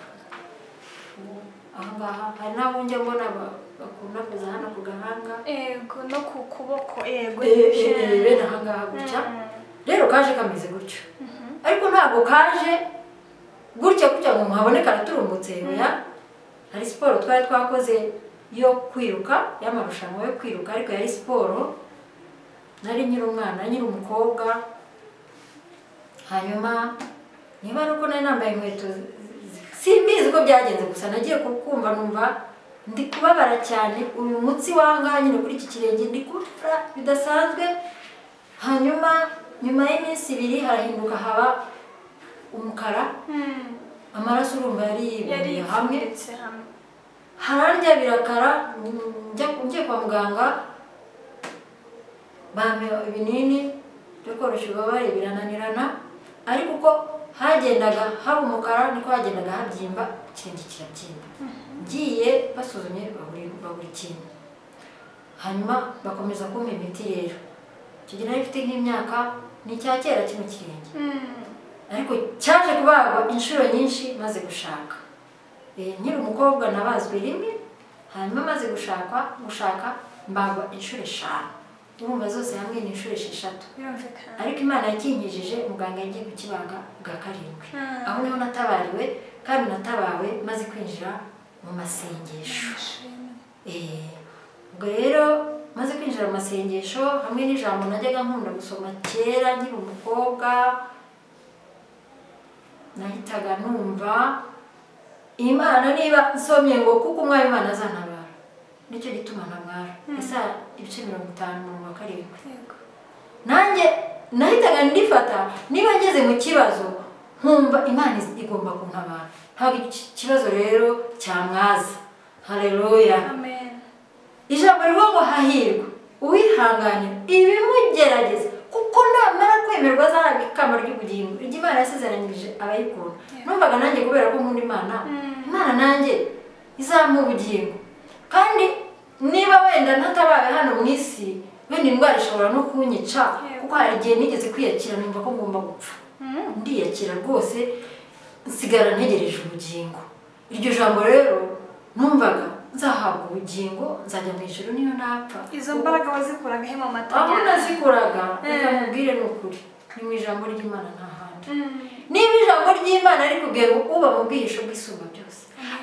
ku- aho ngaho hari n'abunge mbona ba- bakunda kuza hano ku gahanga yego no ku kuboko yego Eh, eh, eh, bene aha ngaha gutya rero kaje kameze gutyo ariko ntabwo kaje gutya gutya ngo muhabone karaturumbutse ya hari siporo twari twakoze yo kwiruka y'amarushanwa yo kwiruka ariko yari siporo nari nyiri umwana nyiri umukobwa hanyuma niba ari uko nari nambaye inkweto zi- zi- simbizi uko byagenze gusa nagiye kukumva numva ndi kubabara cyane uyu mutsi wangaha nyine kuri iki kirenge ndi kubabara bidasanzwe hanyuma nyuma y'iminsi ibiri harahinduka haba umukara amaraso urumva yari yariyibundiye hamwe ipfunditse hamwe hararya birakara njya njya kwa muganga bampa ibinini byo koroshya ububabare birananirana ariko uko hagendaga haba umukara niko hagendaga habyimba ikirenge kirabyimba ngiye basuzumye baburi baburi ikintu hanyuma bakomeza kumpa imiti rero icyo gihe nari mfite nk'imyaka ni icya kera kino kirenge Mm. ariko cyaje kubagwa inshuro nyinshi maze gushaka Eh, nkiri umukobwa nabazwe rimwe hanyuma maze gushakwa gushaka mbagwa inshuro eshanu urumva zose hamwe ni inshuro esheshatu birumvikana ariko imana yakinkijije muganga yagiye kukibaga bwa karindwi Mm. aho niho natabariwe kandi natabawe maze kwinjira mu masengesho Eh, ubwo rero maze kwinjira mu masengesho hamwe n'ijambo najyaga nkunda gusoma kera nkiri umukobwa nahitaga numva imana niba nsomye ngo kuko umwami imana azantabara nicyo gituma ntabara isa ibice mirongo itanu mirongo karindwi Yego. nanjye nahitaga ndifata niba ngeze mu kibazo nkumva imana iz- igomba kuntabara ntabwo iki kibazo rero cyamwaza hareruya amen ijambo rivuga ngo hahirwa uwihanganira ibimugerageza kuko namara kwemerwa azahabwa ikamba ry'ubugingo iryo imana yasezeranyije abayikunda numvaga nanjye kubera ko nkunda imana Mm. imana nanjye izampa ubugingo kandi niba wenda ntatabaye hano mu isi wenda indwara ishobora no kunyica kuko hari igihe nigeze kwiyakira numva ko ngomba gupfa Mm. ndiyakira rwose nsigara ntegereje ubugingo iryo jambo rero numvaga nzahabwa ubugingo nzajya mu ijoro niyo napfa izo mbaraga wazikuraga he mu mata aho yawe? nazikuraga reka Eh. mubwire ni ukuri ni mu ijambo ry'imana nta handi Mm. niba ijambo ry'imana rikubwiye ngo uba mu bwihisho bw'isumba byose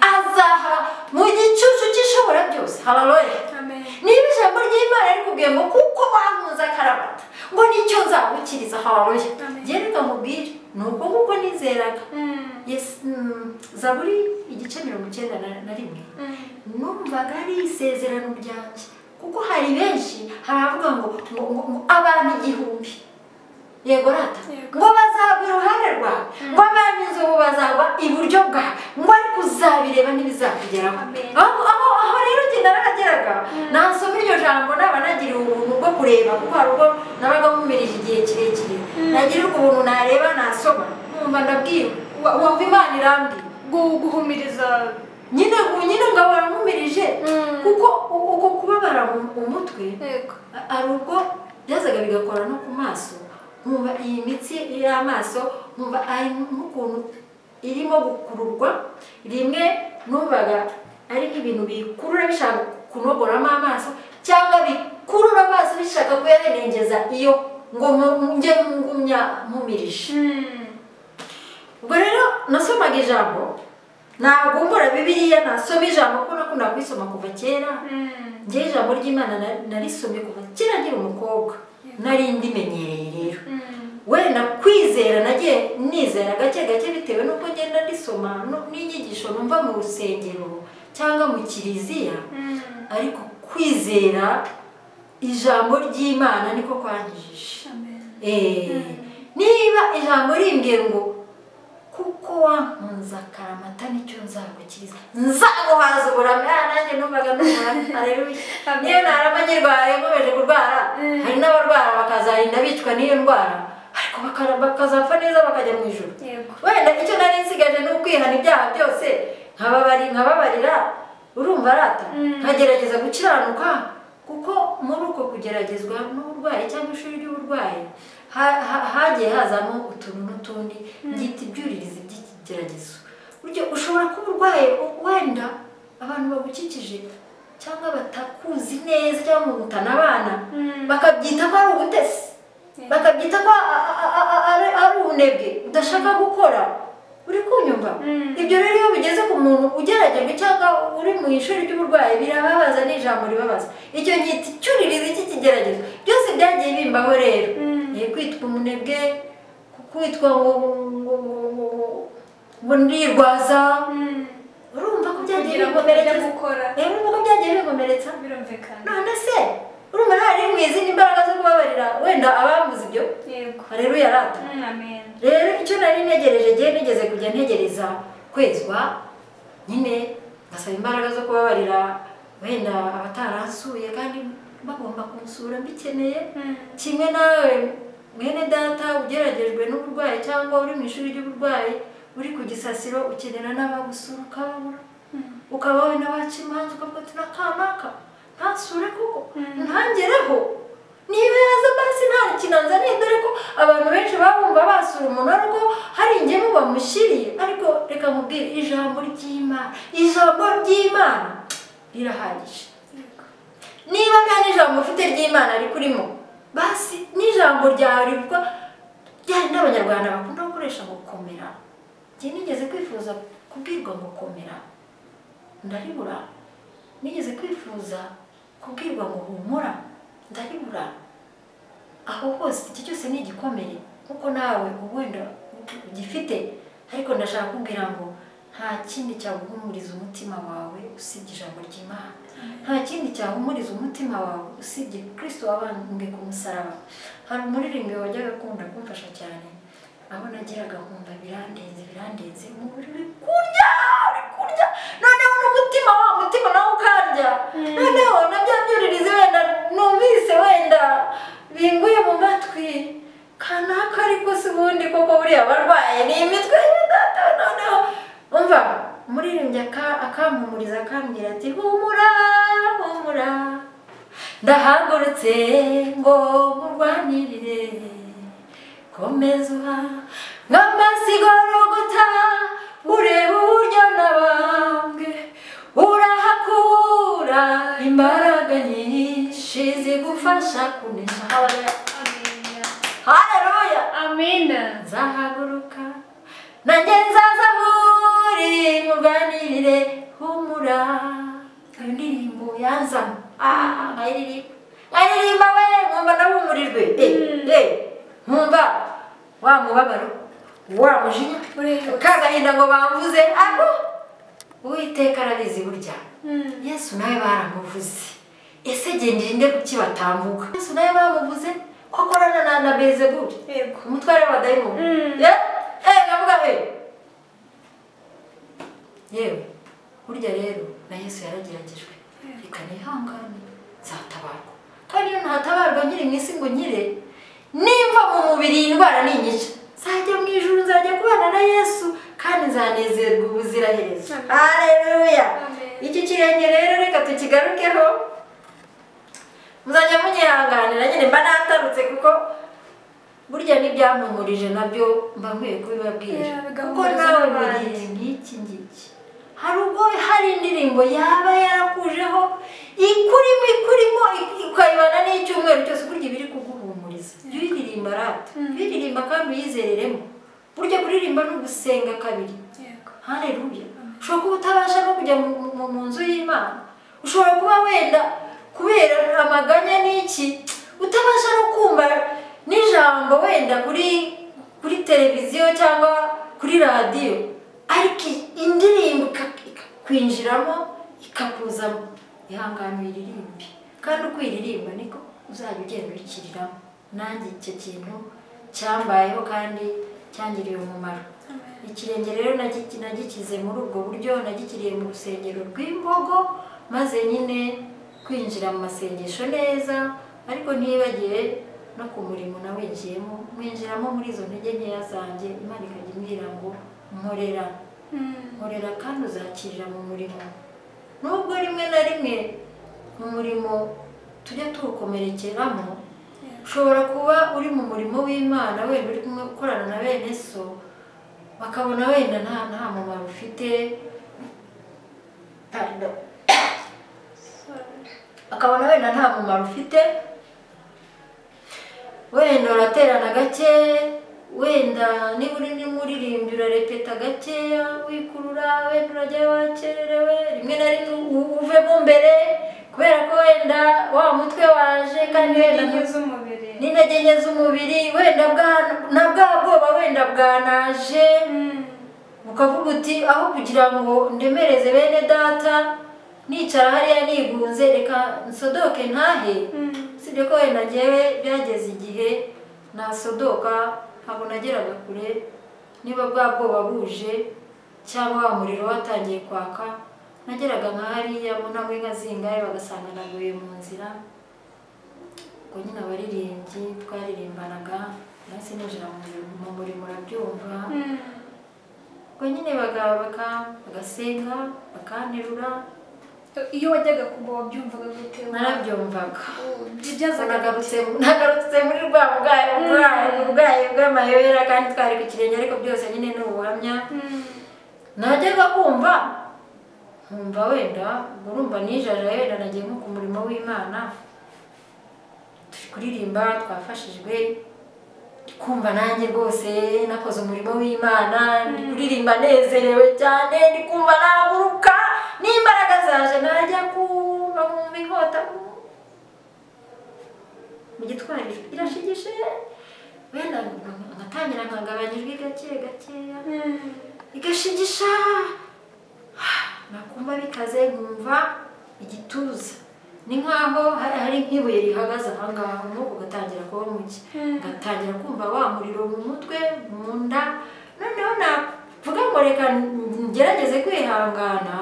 azaha mu gicucu cy'ishobora byose hararoya amen niba ijambo ry'imana rikubwiye ngo kuko wankunze akarabata ngo nicyo nzagukiriza hararoya Amen. njye reka mubwire ni uko nguko nizeraga Mm. Yes, mm, zaburi igice mirongo icyenda na- na rimwe Mm. numvaga ari isezerano ryanjye kuko hari benshi haravuga ngo ngo- ngo- ngo abantu igihumbi yego rata Yego. ngo bazagwa iruhande rwawe ngo abami inzovu bazagwa iburyo bwawe ngo ariko uzabireba ntibizakugeraho Amen. aho aho aho rero njye narahageraga nasoma iryo jambo naba nagiriye ubuntu bwo kureba kuko hari ubwo nabaga nkumirije igihe kirekire nagirirwa ubuntu nareba nasoma numva ndabwirwa wa- wumva imana irambwira Gu- guhumiriza nyine nyine ngahora nkumirije Mm. kuko u- uko kubabara mu- umutwe yego a- hari ubwo byazaga bigakora no ku maso nkumva iyi mitsi y'amaso nkumva ari nk'ukuntu irimo gukururwa rimwe numvaga ari nk'ibintu bikurura bishaka kunogoramo amaso cyangwa bikurura amaso bishaka kuyahenengeza iyo ngo mu- njye ngumya nkumirije Mm. ubwo rero nasomaga ijambo nagumbura bibiliya nasoma ijambo kuko nakunda kuyisoma kuva kera Mm. njyewe ijambo ry'imana na- narisomye kuva kera nkiri umukobwa nari ndimenyereye rero Mm. wenda kwizera nagiye nizera gake gake bitewe n'uko ngenda ndisoma no- n'inyigisho numva mu rusengero cyangwa mu kiliziya Mm. ariko kwizera ijambo ry'imana niko kwanyijije amen Eh, niba ijambo rimbwiye ngo kuko wankunze akaramata nicyo nzagukiriza nzaguhaza uburame Ah, nanjye numvaga n'uburame areruya Amen. niyo narama nyirwaye nkomeje kurwara Mm. hari n'abarwara bakazarinda bicwa n'iyo ndwara ariko bakara- bakazapfa neza bakajya mu ijoro yego wenda icyo nari nsigaje ni ukwihana ibyaha byose nkababari nkababarira urumva arata Mm. nkagerageza gukiranuka kuko muri uko kugeragezwa n'uburwayi cyangwa ishuri ry'uburwayi ha- ha- hagiye hazamo utuntu n'utundi byita ibyuririzi by'ikigeragezo buryo ushobora kuba urwaye u- wenda abantu bagukikije cyangwa batakuzi neza cyangwa ngo utanabana Mm. bakabyita ko ari ubutesi Yeah. bakabyita ko a- a- a- a- ari ari ubunebwe udashaka gukora uri kunyumva Mm. ibyo rero iyo bigeze ku muntu ugeragejwe cyangwa uri mu ishuri ry'uburwayi birababaza ni ijambo ribabaza icyo gihe icyuririzi iki kigeragezo byose byagiye bimbaho rero Mm. ni kwitwa umunebwe ku- kwitwa ngo ngo ngo ngo- ngo ndirwaza Mm. urumva ko byagiye kugira ngo bijya bigomeretsa gukora rero urumva ko byagiye bigomeretsa birumvikana none se urumva hari mu izindi mbaraga zo kubabarira wenda abambuze ibyo yego rero yarata Mm, amen rero icyo nari ntegereje ngiye nigeze kujya ntegereza kwezwa nyine ngasaba imbaraga zo kubabarira wenda abataransuye kandi bagomba kunsura mbikeneye Mm. kimwe nawe mwene data ugeragejwe n'uburwayi cyangwa uri mu ishuri ry'uburwayi uri ku gisasiro ukenera n'abagusura ukababura Mm. ukaba wenda waca imanza ukavuga ati nakanaka ntasure kuko Mm. ntangereho niba yaza basi nta kinanza dore ko abantu benshi babumva basura umuntu ari uko hari ingemu bamushyiriye ariko reka nkubwire ijambo ry'imana ijambo ry'imana rirahagije Yego. niba nta n'ijambo ufite ry'imana rikurimo basi n'ijambo ryawe rivuga ryari n'abanyarwanda bakunda gukoresha ngo komera njye nigeze kwifuza kubwirwa ngo komera ndaribura nigeze kwifuza kubwirwa ngo humura ndaribura aho hose iki cyose ni igikomeye kuko nawe wenda ugifite ariko ndashaka kubwira ngo nta kindi cyaguhumuriza umutima wawe usibye ijambo ry'imana nta kindi cyahumuriza umutima wawe usibye kirisito wabambwe ku musaraba hari umuririmbyi wajyaga akunda kumfasha cyane aho nageraga nkumva birandenze birandenze umubiri uri kurya uri kurya noneho n'umutima wa mutima nawe ukarya Mm. noneho na bya byuririzi wenda numvise wenda binguye mu matwi kanaka ariko si ubundi koko buriya abarwaye ni imitwe y'ibidata noneho umva umuririmbyi aka- akampumuriza akambwira ati humura humura ndahagurutse ngo nkurwanirire komeza uha nk'amasigorogota ureba uburyo nabambwe urahakura imbaraga nyinshi zigufasha kunesha Amen. haleluya Amen. nzahaguruka nanjye nzaza aho uri nkurwanirire humura iyo ndirimbo yanzamo ah nkayiririmba nkayiririmba we nkumva nahumurirwe eh Mm. eh nkumva wa mubabaro wa mujinya Ureruka. ka gahinda ngo bamvuze ako uwiteka arabizi burya Mm. yesu nawe baramuvuze ese gendera inde kuki batambuka yesu nawe bamuvuze ko akorana na na bezebuli Yego. umutware w'abadayimoni Mm. Eh, eh, ndavuga eh. yewe burya rero na yesu yarageragejwe reka nihangane nzatabarwa kandi iyo ntatabarwa nkiri mu isi ngo nkire nimba mu mubiri iyi ndwara ninyica nzajya mu ijuru nzajya kubana na yesu kandi nzanezerwa ubuziraherezo Amen. haleluya Amen. iki kirenge rero reka tukigarukeho muzajya munyihanganira nyine mba natarutse kuko burya n'ibyampumurije nabyo mba nkwiye kubibabwira Yeah, kuko bigahumuriza nawe n'abandi. buriye nk'iki ngiki hari ubwo hari indirimbo yaba yarakujeho ikurimo ikurimo ik- ukayibana n'icyumweru cyose burya iba iri kuguhumuriza jya uyiririmba rata Mm. jya uyiririmba kandi uyizereremo burya kuririmba ni ugusenga kabiri Yego. haleluya ushobora kuba utabasha no kujya mu- mu- mu nzu y'imana ushobora kuba wenda kubera amaganya n'iki utabasha no kumva n'ijambo wenda kuri kuri televiziyo cyangwa kuri radiyo ariko indirimbo ika- ikakwinjiramo ikakuzamo ihangane uyiririmbe kandi uko uyiririmba niko uzajya ugenda uyikiriramo nanjye icyo kintu cyambayeho kandi cyangiriye umumaro Amen. ikirenge rero nagiki- nagikize muri ubwo buryo nagikiriye mu rusengero rw'imbogo maze nyine kwinjira mu masengesho neza ariko ntibagiwe no ku murimo nawinjiyemo mwinjiramo muri izo ntege nkeya zanjye imana ikajya imbwira ngo nkorera Mm. nkorera kandi uzakirira mu murimo nubwo rimwe na rimwe mu murimo tujya tuwukomerekeramo ushobora kuba uri mu murimo w'imana wenda uri kumwe ukorana na bene so bakabona wenda nta nta mumaro ufite hanyuma akabona wenda nta mumaro ufite wenda uraterana gake wenda niba uri n'umuririmbyi urarepeta gakeya wikurura wenda urajya wakererewe rimwe na rimwe u- uvemo mbere kubera ko wenda wa mutwe waje kandi wenda ntu- ntigize umubiri n'intege nke z'umubiri wenda bwa- na bwa bwoba wenda bwanaje ukavuga uti aho kugira ngo ndemereze bene data nicara hariya nigunze reka nsodoke ntahe usibye ko wenda ngewe byageze igihe nasodoka ntabwo nageraga kure niba bwa bwoba buje cyangwa wa muriro watangiye kwaka nageraga nka hariya mu ntabwo inka zingahe bagasanga naguye mu nzira ubwo nyine abaririmbyi twaririmbanaga nahise ninjira mu murimo- mu murimo urabyumva ubwo nyine baga- baka- bagasenga bakanterura iyo wajyaga kugwa wabyumvaga gute narabyumvaga bibyazaga nagarutse nagarutse muri rwa bwayi bwayi bwayi bw'amayobera kandi twari ku kirenge ariko byose nyine ni ubuhamya najyaga kumva nkumva wenda urumva nijajaye wenda nagiye nko ku murimo w'imana turi kuririmba twafashijwe kumva nanjye rwose nakoze umurimo w'imana ndi kuririmba nezerewe cyane ndi kumva naguruka n'imbaraga zaje najya kuva mu mihota mu gitwari ijwi irashigije wenda ngatangira nkagabanya ijwi gake gakeya igashigisha nakumva bikaze nkumva igituza ni nk'aho hari hari nk'ibuye rihagaze aha ngaha umwuka ugatangira kuba muke Mm. ngatangira kumva wa muriro mu mutwe mu nda noneho navuga ngo reka ngerageze kwihangana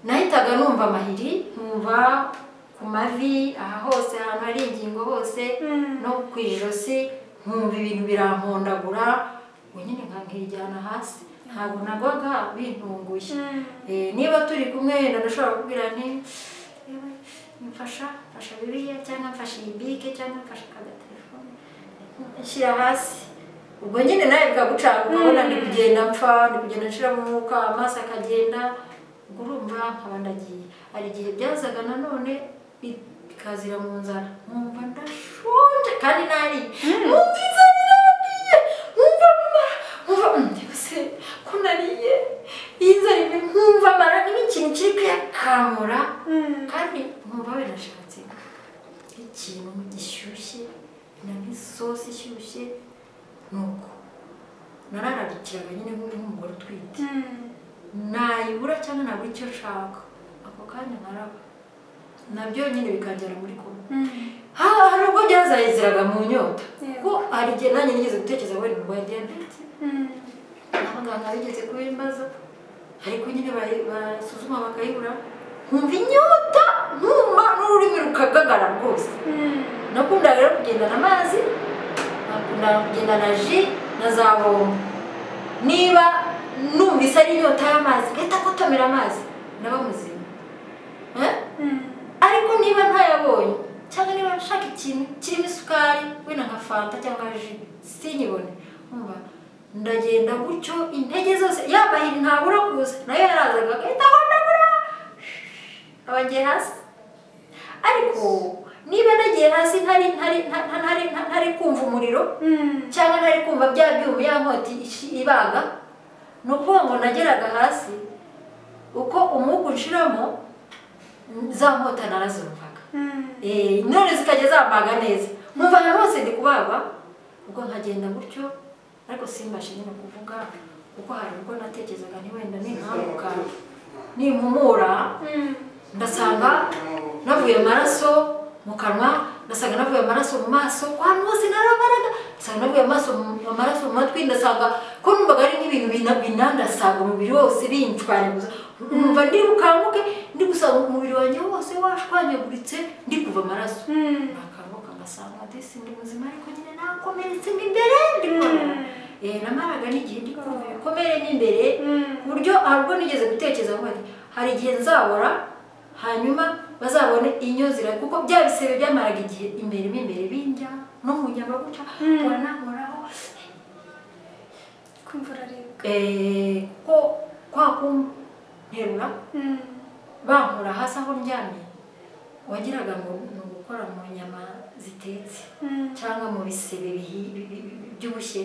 nahitaga numva amahiri nkumva ku mavi aha hose ahantu hari ingingo hose no ku ijosi nkumva ibintu birampondagura ngo nyine nkankijyana hasi ntabwo nagwaga bintunguye Eh, niba turi kumwe wenda ndashobora kubwira nti "Yewe, mfasha mfasha bibiliya cyangwa mfasha iyi bike cyangwa mfasha aka gatelefone nshyira hasi ubwo nyine nawe bikagucanga ukabona ndi kugenda mpfa ndi kugenda nshiramo umwuka amaso akagenda ubwo urumva nkaba ndagiye hari igihe byazaga nanone bi- bikazira mu nzara nkumva ndashonje kandi nari nkumva inzara irambye nkumva amara nkumva "Mm, mbese ko nariye iyi nzara imwe nkumva amara niba ikintu kiri kuyakamura kandi nkumva binashatse ikintu gishyushye na nk'isosi ishyushye nuko narararikiraga nyine nk'uyu nk'umugore utwite nayibura cyangwa nabura icyo nshaka ako kanya nkaraba nabyo nyine bikagera muri kumwe ha hari ubwo byazayiziraga mu nyota Yego. kuko hari igihe nanjye nigeze gutekereza wenda urwaye diyabete abaganga bigeze kubimbaza ariko nyine bari- basuzuma bakayibura nkumva inyota nkuma n'ururimi rukagagara rwose nakundaga rero kugendana amazi nakundaga kugendana ji na za bombo niba numvise ari inyota y'amazi ngahita kotomera amazi ndaba muzima Eh? ariko niba ntayabonye cyangwa niba nshaka ikintu kirimo isukari wenda nka fanta cyangwa ji sinyibone nkumva ndagenda gutyo intege zose yamahiri ntabura kuza nayo yarazaga agahita aho ndabura nkaba ngiye hasi ariko niba nagiye hasi ntari ntari nta- nta- ntari nta- ntari kumva umuriro cyangwa ntari kumva bya byuma ya nkoti ishi- ibaga ni ukuvuga ngo nageraga hasi uko umwuka unshiramo za nkota narazumvaga Eh, none zikajya zambaga neza nkumva ahantu hose ndi kubagwa ubwo nkagenda gutyo ariko simbashe nyine kuvuga kuko hari ubwo natekerezaga nti wenda ninkanguka nimpumura ndasanga navuye amaraso mu kanwa ndasanga navuye amaraso mu maso ahantu hose narabaraga ndasanga navuye amaraso mu- amaraso mu matwi ndasanga ko numvaga ari nk'ibintu bina- binandasanga umubiri wose binshwanyaguza numva ndi bukanguke ndi gusanga umubiri wanjye wose washwanyaguritse ndi kuva amaraso nakanguka ngasanga disi ndi muzima ariko nyine nakomeretse mo imbere ndi kubabara Eh, namaraga n'igihe ndi kumva ibikomere n'imbere ku buryo ahubwo nigeze gutekereza ngo nti, hari igihe nzabora hanyuma bazabone inyo zira kuko bya bisebe byamaraga igihe imbere mo imbere bindya no mu nyama gutya Mm. wanahoraho kumva uraribwa Eh, ko kwa kunterura bankura hasi aho ndyamye wagiraga ngo ni ugukora mu nyama zitetse cyangwa mu bisebe bihi- bi- bi- bi- byubushye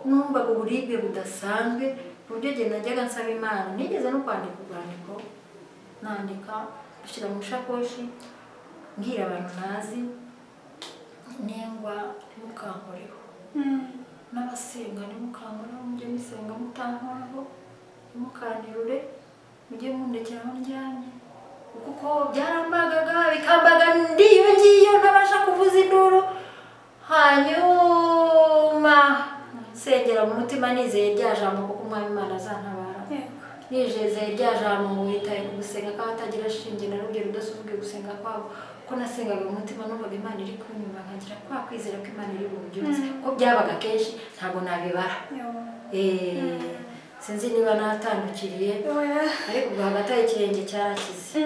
numvaga uburibwe budasanzwe ku buryo igihe najyaga nsaba imana nigeze no kwandika urwandiko nandika nshyira mu ishakoshi mbwira abantu ntazi nengwa ntimukankoreho n'abasenga ntimukankoreho mujye musenga mutankoraho ntimukanterure mujye mundekera aho ndyamye kuko byarambagaga bikambaga ndi iyo ngiyo ntabasha kuvuza induru hanyuma nsengera mu mutima nizeye rya jambo kuko umwami imana azantabara nijeze rya jambo ngo witaye ku gusenga kw'abatagira shinge na rugero udasuzuguje gusenga kwabo kuko nasengaga mu mutima numvaga imana iri kunyuma nkagira kwa kwizera ko imana iri bubyutse kuko byabaga kenshi ntabwo nabibara Eh, sinzi niba natandukiriye ariko ubwo hagati aho ikirenge cyarakize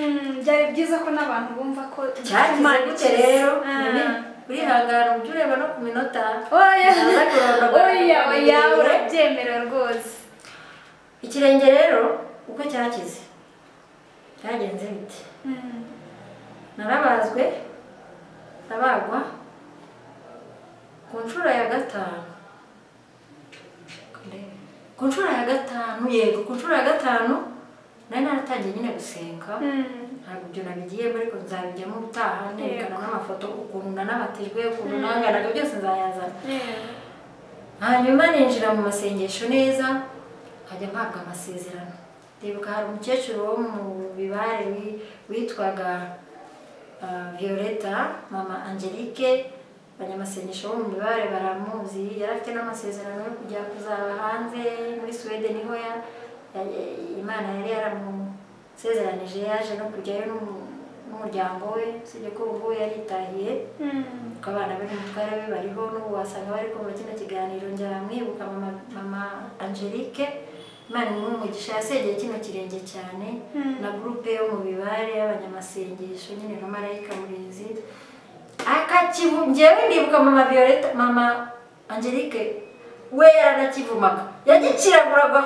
byari byiza ko n'abantu bumva ko cyakize gute rero urihangana ujye ureba no ku minota Naza kurondogora oya oya imirire. urabyemera rwose ikirenge rero uko cyakize cyagenze bite narabazwe ndabagwa ku nshuro ya gatanu ku nshuro ya gatanu yego ku nshuro ya gatanu nari naratangiye nyine gusenga ntabwo ibyo nabigiyemo ariko nzabijyamo ubutaha nerekana n'amafoto ukuntu nanabatijwe ukuntu nanganaga byose nzayazana hanyuma ninjira mu masengesho neza nkajya mpabwa amasezerano ndibuka hari umukecuru wo mu bibare wi- witwaga ah, violeta mama angelique abanyamasengesho bo mu bibare baramuzi yari afite n'amasezerano yo kujya kuzaba hanze muri suwede niho ya- ya- imana yari yaramusezeranije yaje no kujyayo n'umu- n'umuryango we usibye ko ubu yari yitahiye kuko abana be n'umutware we bariho n'ubu wasanga bari kumva kino kiganiro njya mwibuka mama, mama angelique imana imwe umugisha yasengeye kino kirenge cyane Mm. na gurupe yo mu bibare y'abanyamasengesho nyine na marayika murinzi akakivu njyewe ndibuka mama violeta mama angelique we yaranakivumaga yagikiraguragwa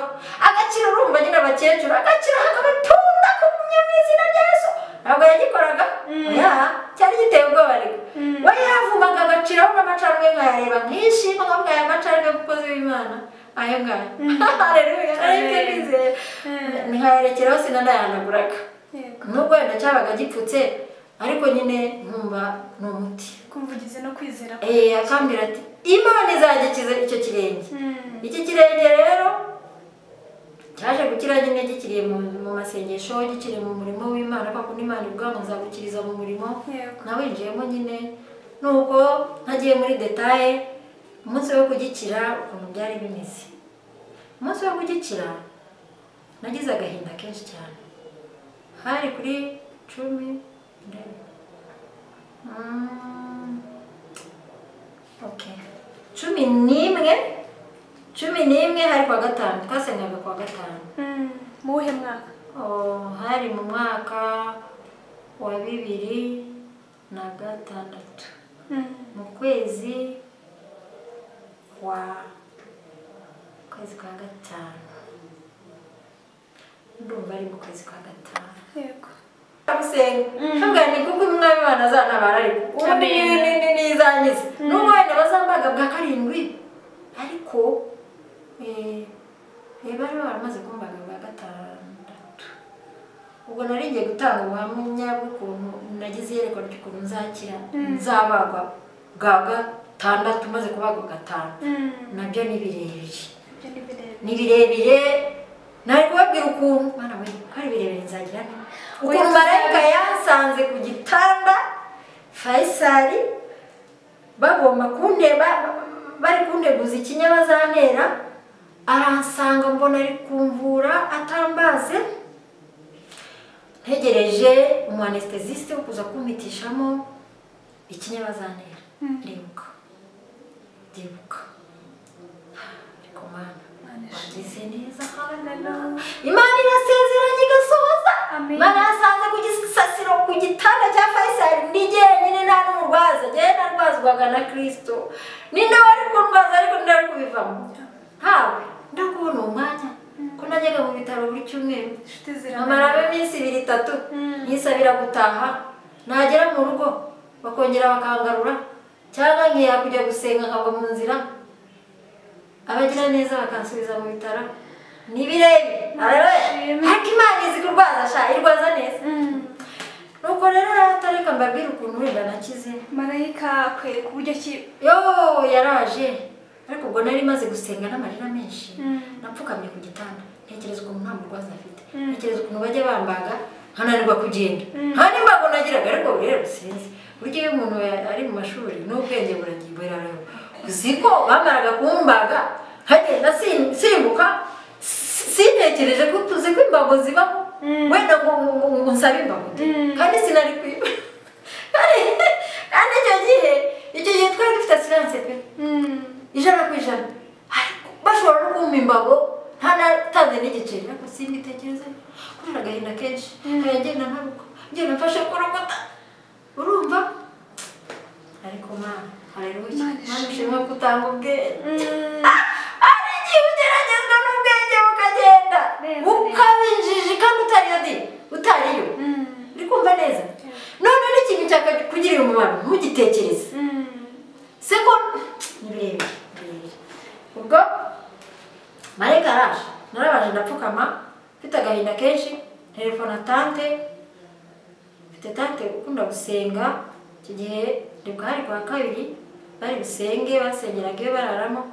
agakira urumva nyine abakecuru agakira akabatunda ku nyamizina rya yesu ntabwo yagikoraga oya cyari giteye ubwoba ariko Mm. we yavumaga agaciraho n'amacandwe nkayareba nkishima nkavuga aya macandwe umukozi w'imana ayo ngayo hareruya ariko nizeye Mm. nkayarekeraho sinanayanaguraga nubwo wenda cyabaga gipfutse ariko nyine nkumva ni umuti kumvugize no kwizera ko Eh, akambwira ati imana izagikiza icyo kirenge iki kirenge rero cyaje gukira nyine gikiriye mu mu masengesho gikiriye mu murimo w'imana kuko n'imana ivuga ngo nzagukiriza mu murimo Yego. nawinjiyemo nyine nuko ntagiye muri detaye umunsi wo kugikira ukuntu byari bimeze umunsi wo kugikira nagize agahinda kenshi cyane hari kuri cumi ndebe. Mm, okay. cumi n'imwe cumi n'imwe hari kwa gatanu twasengaga kwa gatanu mu wuhe mwaka Oh, hari mu mwaka wa bibiri na gatandatu mu kwezi kwa kwezi kwa gatanu ndumva ari mu kwezi kwa gatanu yego gusenga ntabwo ni kuko umwami imana azantabara ariko ubu ni Amen. ni- ni- ni izangiza n'ubwo wenda bazambaga bwa karindwi ariko eh, eh, bari baramaze kumbaga bwa gatandatu ubwo nari ngiye gutanga ubuhamya bw'ukuntu nagize iyerekwa ry'ukuntu nzakira nzabagwa bwa gatandatu maze kubagwa gatanu nabyo ni birebire ibyo ni birebire ni birebire nari kubabwira ukuntu mwana we ko ari birebire nzagira nte ukuntu marayika yansanze ku gitanda fayisari bagomba kundeba bari kundeguza ikinya bazantera aransanga mbona ari kumvura atambaze ntegereje umu anestesiste wo kuza kumpitishamo ikinya bazantera ndibuka ndibuka ariko mana wagize neza hallelujah. imana irasezeranye igasohoza Amen. imana yasanze ku gisasiro ku gitanda cya fayisari ndi jyenyine nta n'umurwaza jyewe narwazwaga na kirisito ni nawe wari kundwaza ariko ni nawe uri kubivamo ntawe ndakubona uwo mwanya ko nagize najyaga mu bitaro buri cyumweru inshuti amara ziramara iminsi ibiri itatu Mm. yisabira gutaha nagera mu rugo bakongera bakangarura cyangwa nkiya kujya gusenga nkagwa mu nzira abagira neza bakansubiza mu bitaro nibirebe Nishimye. ariko imana izi kurwaza sha irwaza neza nuko rero aratareka mbabwira ukuntu wenda nakize marayika akwereka uburyo ki yo yaraje ariko ubwo nari maze gusenga n'amarira menshi napfukamye ku gitanda ntekereza ukuntu nta murwaza afite Mm. ntekereza ukuntu bajya bambaga nkananirwa kugenda Mm. nta n'imbago nagiraga ariko rero sinzi burya iyo umuntu ya- ari mu mashuri n'ubwenge buragiye rero uzi ko bamaraga kumbaga nkagenda sim- simbuka si- sintekereje ko tuzi ko imbago zibaho Mm. wenda ngo ngo- ngo- ngo nsabe imbago de. Mm. kandi sinari kwiba Kandi- kandi icyo gihe icyo gihe twari dufite asiranse pe ijana ku ijana ariko bashobora no kumpa imbago ntanatanze n'igiceri ariko simbitekereze kubera agahinda kenshi nkajya ngenda ntaruka ngenda mfashe ku rukuta urumva ariko ma haleluya Imana mana ishimwe. ushimwe ko utanga ubwenge hari igihe ugeragezwa n'ubwenge bukagenda Neza, ukaba injiji kandi utariyo di utariyo uri kumva neza none n'ikintu cyakugirira umumaro ntugitekereze seko nibirebire nibirebire ubwo marayika araje narabanje ndapfukama mfite agahinda kenshi telefona tante mfite tante ukunda gusenga iki gihe ni bwari kwa kabiri bari busenge basengeraga iyo bararamo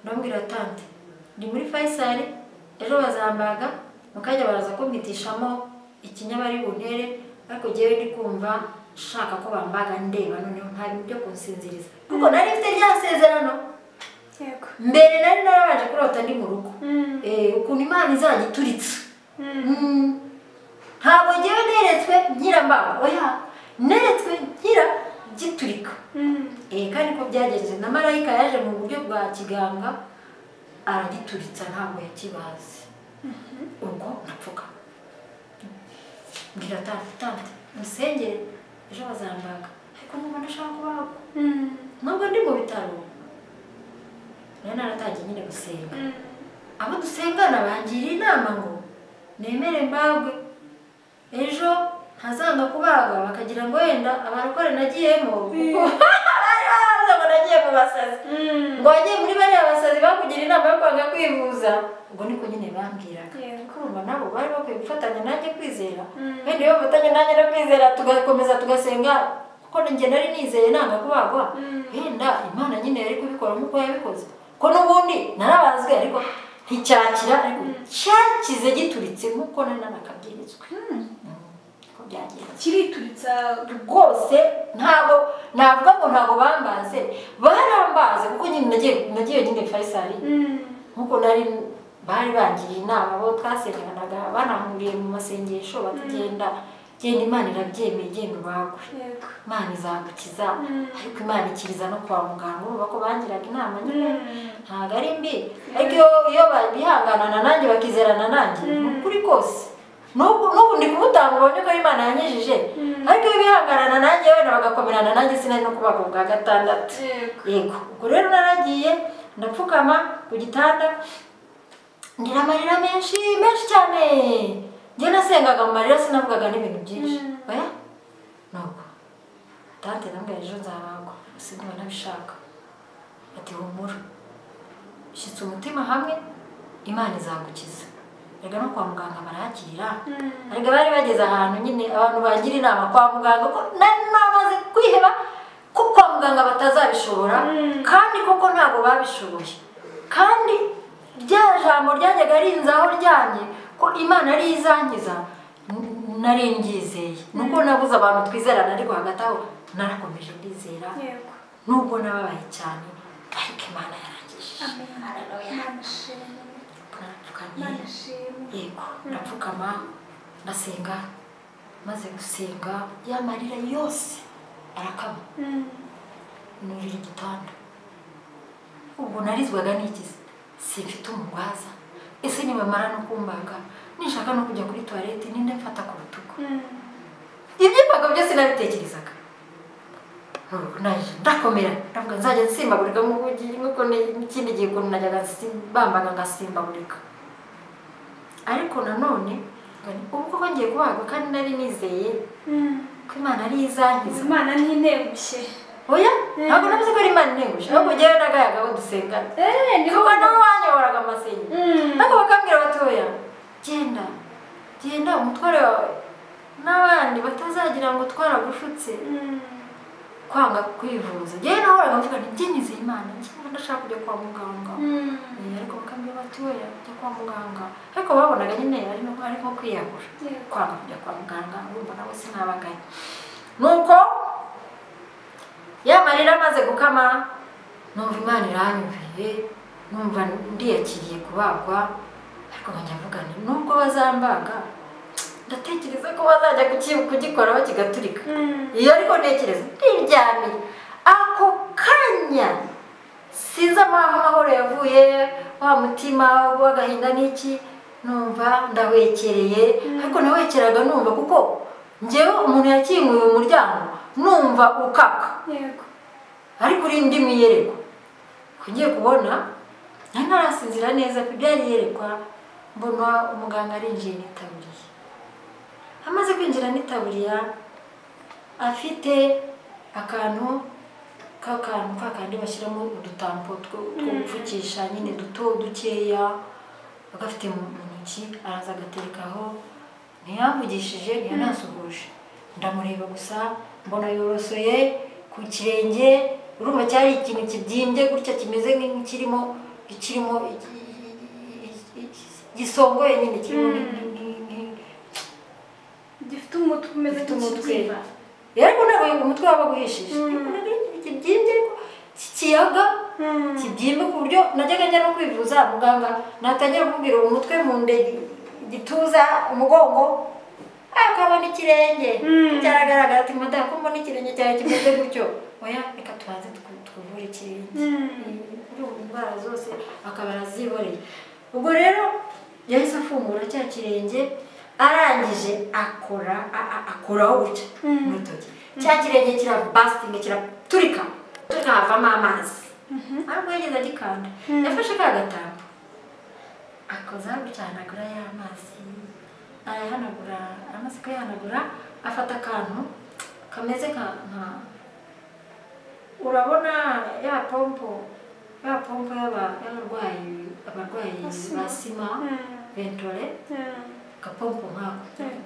ndambwira tante ndi muri fayisari ejo bazambaga mu kanya baraza kumpitishamo ikinya bari buntere ariko ngewe ndi kumva nshaka ko bambaga ndeba noneho nta bintu byo kunsinziriza kuko nari mfite rya sezerano yego mbere nari narabanje kurota ndi mu rugo Eh, ukuntu imana izajya ituritse Mm. ntabwo ngewe neretswe nkira mbaho oya neretswe nkira giturika Eh, kandi ko byagenze na marayika yaje mu buryo bwa kiganga aragituritsa ntabwo yakibazi ubwo napfuka mbwira tante tante musengere ejo bazambaga ariko numva ndashaka kubagwa nubwo ndi mu bitaro rero naratangiye nyine gusenga abo dusengana bangira inama ngo nemere mbagwe ejo ntazanga kubaga bakagira ngo wenda abarokore nagiyemo kuko bari baza ngo nagiye mu basazi ngo wagiye muri bariya basazi bakugira inama yo kwanga kwivuza ubwo niko nyine bambwiraga Yego. kumva nabo bari bakwiye gufatanya nanjye kwizera Mm. wenda iyo bafatanya nanjye no kwizera tugakomeza tugasenga kuko njye nari nizeye nanga kubagwa Mm. wenda imana nyine yari kubikora nk'uko yabikoze ko n'ubundi narabazwe ariko nticyakira ariko cyakize gituritse nk'uko nari nanakabwirizwe ko byagenze kirituritsa rwose ntabwo navuga ngo ntabwo bambaze barambaze kuko nyine nagiye nagiye nyine fayisari nkuko nari bari bangiriye inama bo twasenganaga banahuriye mu masengesho batugenda genda imana irabyemeye genda ubagwe yego imana izagukiza Mm. ariko imana ikiriza no kwa muganga urumva ko bangiraga inama nyine Mm. ntabwo ari mbi ariko iyo iyo bihanganana nanjye bakizerana nanjye Mm. ni ukuri kose n'ubu n'ubu ndi kumutanga ubonye ko imana yanyujije Mm. ariko iyo bihanganana nanjye wenda bagakomerana nanjye sinari no kubaga ubwa gatandatu yego yego ubwo rero naragiye ndapfukama ku gitanda ngira amarira menshi menshi cyane njye nasengaga mu marira sinavugaga n'ibintu byinshi Mm. oya nuko tante nambwira ejo nzabagwa gusa ndumva nabishaka ati humura shyitsa umutima hamwe imana izagukiza erega no kwa muganga barahakirira Mm. ariko bari bageze ahantu nyine abantu bagira inama kwa muganga ko nari namaze kwiheba ko kwa muganga batazabishobora Mm. kandi koko ntabwo babishoboye kandi rya jambo ryajyaga rinzaho ryanjye ko imana ari yo izankiza n- nari ngizeye nuko nabuze abantu twizerana ariko hagati aho narakomeje ndizera yego nubwo nababaye cyane ariko imana yarangije Amen. Imana ishimwe Imana narapfukamye ishimwe yego ndapfukama ndasenga maze gusenga ya marira yose arakama Mm. nurira igitanda ubwo narizwaga nigize simfite umurwaza ese nibamara no kumbaga ninshaka no kujya kuri tuwarete ninde mfata ku rutugu Mm. ibyimbaga byose nabitekerezaga naje ndakomera ndavuga nzajya nsimbagurika nk'uko ugiye- nk'uko ni- ikindi gihe ukuntu najyaga nsi- bambaga ngasimbagurika ariko nanone ubu koko ngiye kubagwa kandi nari nizeye ko Imana ari izankiza imana ntinegushye oya ntabwo navuze ko ari Imana integuje ahubwo njyewe n'agayaga bo dusengana kuko nabo banyoboraga amasenyi ariko bakambwira batoya genda genda umutware wawe n'abandi batazagira ngo twaragushutse kwanga kwivuza njyewe nahoraga mvuga nti byemeze Imana njyewe ndashaka kujya kwa muganga Eh, ariko bakambwira bati we jya kwa muganga ariko babonaga nyine ari no ari nko kwiyahura kwanga kujya kwa muganga urumva nabo sinabaganye nuko ya marira amaze gukama numva imana iranyumviye numva ndiyakiriye kubagwa ariko nkajya mvuga nti nubwo bazambaga ndatekereza ko bazajya kuki- kugikoraho kigaturika iyo ariko ntekereza ndiryamiye ako kanya sinzi amaho amahoro yavuye wa mutima w'agahinda n'iki numva ndawekereye ariko nawekeraga numva kuko njyewe umuntu yakinguye umuryango numva ukaka yego ariko uri indi miyereko ugiye kubona nari ntarasinzira neza pe byari iyerekwa mbona umuganga arinjiye n'itaburiya amaze kwinjira n'itaburiya afite akantu k'akantu ka kandi bashyiramo udutambo two two gupfukisha nyine duto dukeya agafite mu mu ntoki araza agaterekaho ntiyamvugishije ntiyanasuhuje ndamureba gusa mbona yorosoye ku kirenge urumva cyari ikintu kibyimbye gutya kimeze nk'ikirimo ikirimo iki- iki- iki- gisongoye nyine kirimo Mm. nk- nk- nk- gifite umutwe umeze Gifite umutwe. nk'ikibyimba ariko ntabwo umutwe waba uguhishije Mm. kibyimbye ariko kiyaga Mm. kibyimba ku buryo najyaga njya no kwivuza muganga natangira kumbwira umutwe mu nda igituza umugongo akabona ikirenge Mm. cyaragaragara ati madamu ko mbona ikirenge cyawe kimeze gutyo oya reka tubanze twu- twuvure ikirenge Mm. urumva indwara zose akaba araziboneye ubwo rero yahise afungura cya kirenge arangije akora a- a- akoraho gutya Mm. n'urutoki cya kirenge kirabasitinga kiraturika turika havamo amazi ariko yageze agikanda Mm. yafashe ka gatambo akoza gutya ahanagura ya mazi arayahanagura amaze kuyahanagura afata akantu kameze nka- nka urabona ya pompo ya pompo y'aba- y'abarwayi abarwayi Asima. ba sima Mm. ventore Mm. agapompo nkako Mm.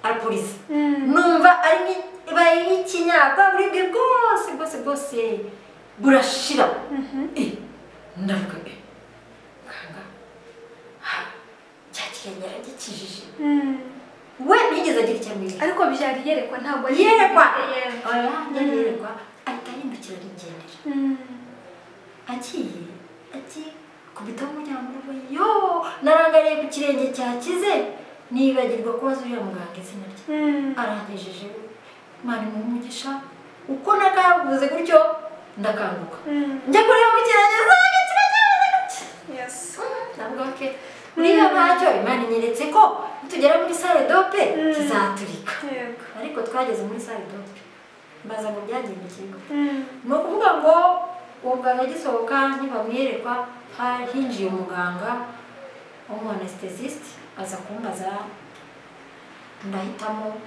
arapuriza Mm. numva ari nki- ibaye nk'ikinyaga buribwe bwose bwose bwose burashira Mhm. Eh, ndavuga eh, kanga ha, cya kirenge aragikijije Mm. we ntiyigeze agira icyo amenya ariko byari iyerekwa ntabwo ari- yerekwa Yego. oya ntiyari yerekwa ahita ahindukira arigendera Mm. agiye agiye kubita umuryango urugo yo narangariye ku kirenge cyakize nibagirwa kubaza uriya muganga izina rye Mm. arangejeje mani mu mugisha uko nakavuze gutyo ndakanguka Mm. njya kureba ku kirenge zanjye kiracyameze gutya Yes. ndavuga ko uriya ntacyo imana inyeretse ko nitugera muri sale dope Mm. kizaturika Yego. ariko twageze muri sale dope mbaza ngo byagendekeye gute Mm. ni ukuvuga ngo umuganga agisohoka ntibamwiyerekwa ha- hinjiye umuganga w'umuanesthesiste aza kumbaza ndahitamo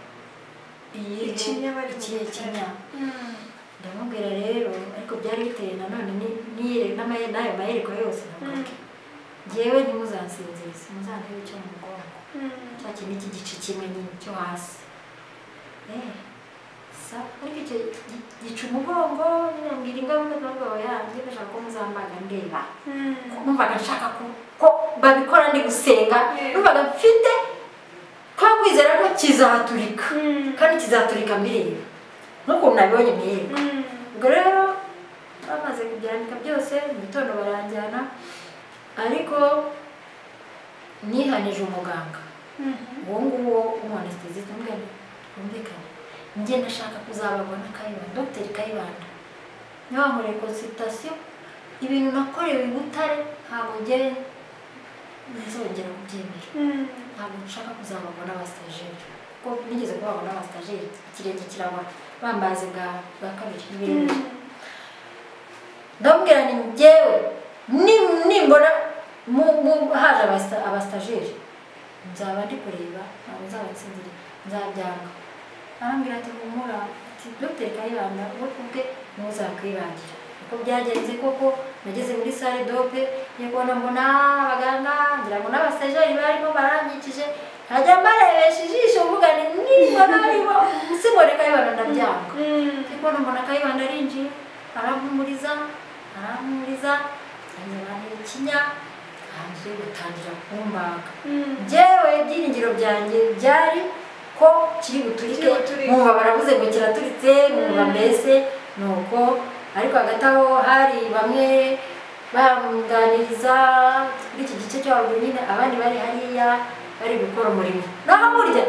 iyihe Ikinya bari ikihe bugutera. kinya Mm. ndamubwira rero ariko byari biteye nanone ni- niyere- n'amaye- n'ayo mayerekwa yose navuga Mm. nti, njyewe ntimuzansinzirize muzandebe icyo mu mugongo Mm. cya kintu cy'igice kimwe nyine cyo hasi Eh, sa ariko icyo gi- gica umugongo nyine mbwira ingaruka n'ubwoba yanjye ndashaka ko muzambaga ndeba Mm. numvaga nshaka ko- ko babikora ndi gusenga Yeah. numvaga mfite kwa kwizera ko kizaturika Mm. kandi kizaturika mbireba n'ukuntu nabibonye mbireba Mm. ubwo rero bamaze kubyandika byose mu gitondo baranjyana ariko nihanije umuganga Mhm. uwo nguwo w'umuhanesitezi tumwene twumvikane njye ndashaka kuzababona kayibanda dogiteri kayibanda niba nkoreye konsulitasiyo ibintu nakorewe i butare ntabwo njye nzongera kubyemera Mm. ntabwo nshaka kuzababona abasitajeri kuko nigeze kubabona abasitajeri ikirenge kirabona bambaze bwa bwa kabiri Mm. ndamubwira ni njyewe nim- nimbona mu- mu- haje abasita- abasitajeri nzaba ndi kureba ntabwo nzabatsindira nzabyanga arambwira ati humura ati dogiteri kayibanda we ubwe niwe uzakwibangira uko byagenze koko nageze muri sale dope nyakubona mbona abaganga ngira ngo n'abasitajeri barimo baranyikije nkajya mbarebesha ijisho mvuga ni nimbona arimo simbone kayibanda ndabyanga ariko mbona akayibanda arinjiye arampumuriza arampumuriza anyabana ikinya hanze gutangira kumbaga njyewe ibyiringiro byanjye byari ko kiri buturike Kiri buturike. mwumva baravuze ngo kiraturitse mwumva mbese ni uko ariko hagati aho hari bamwe bamuganiriza kuri iki gice cyo haruguru nyine abandi bari hariya bari gukora umurimo naho burya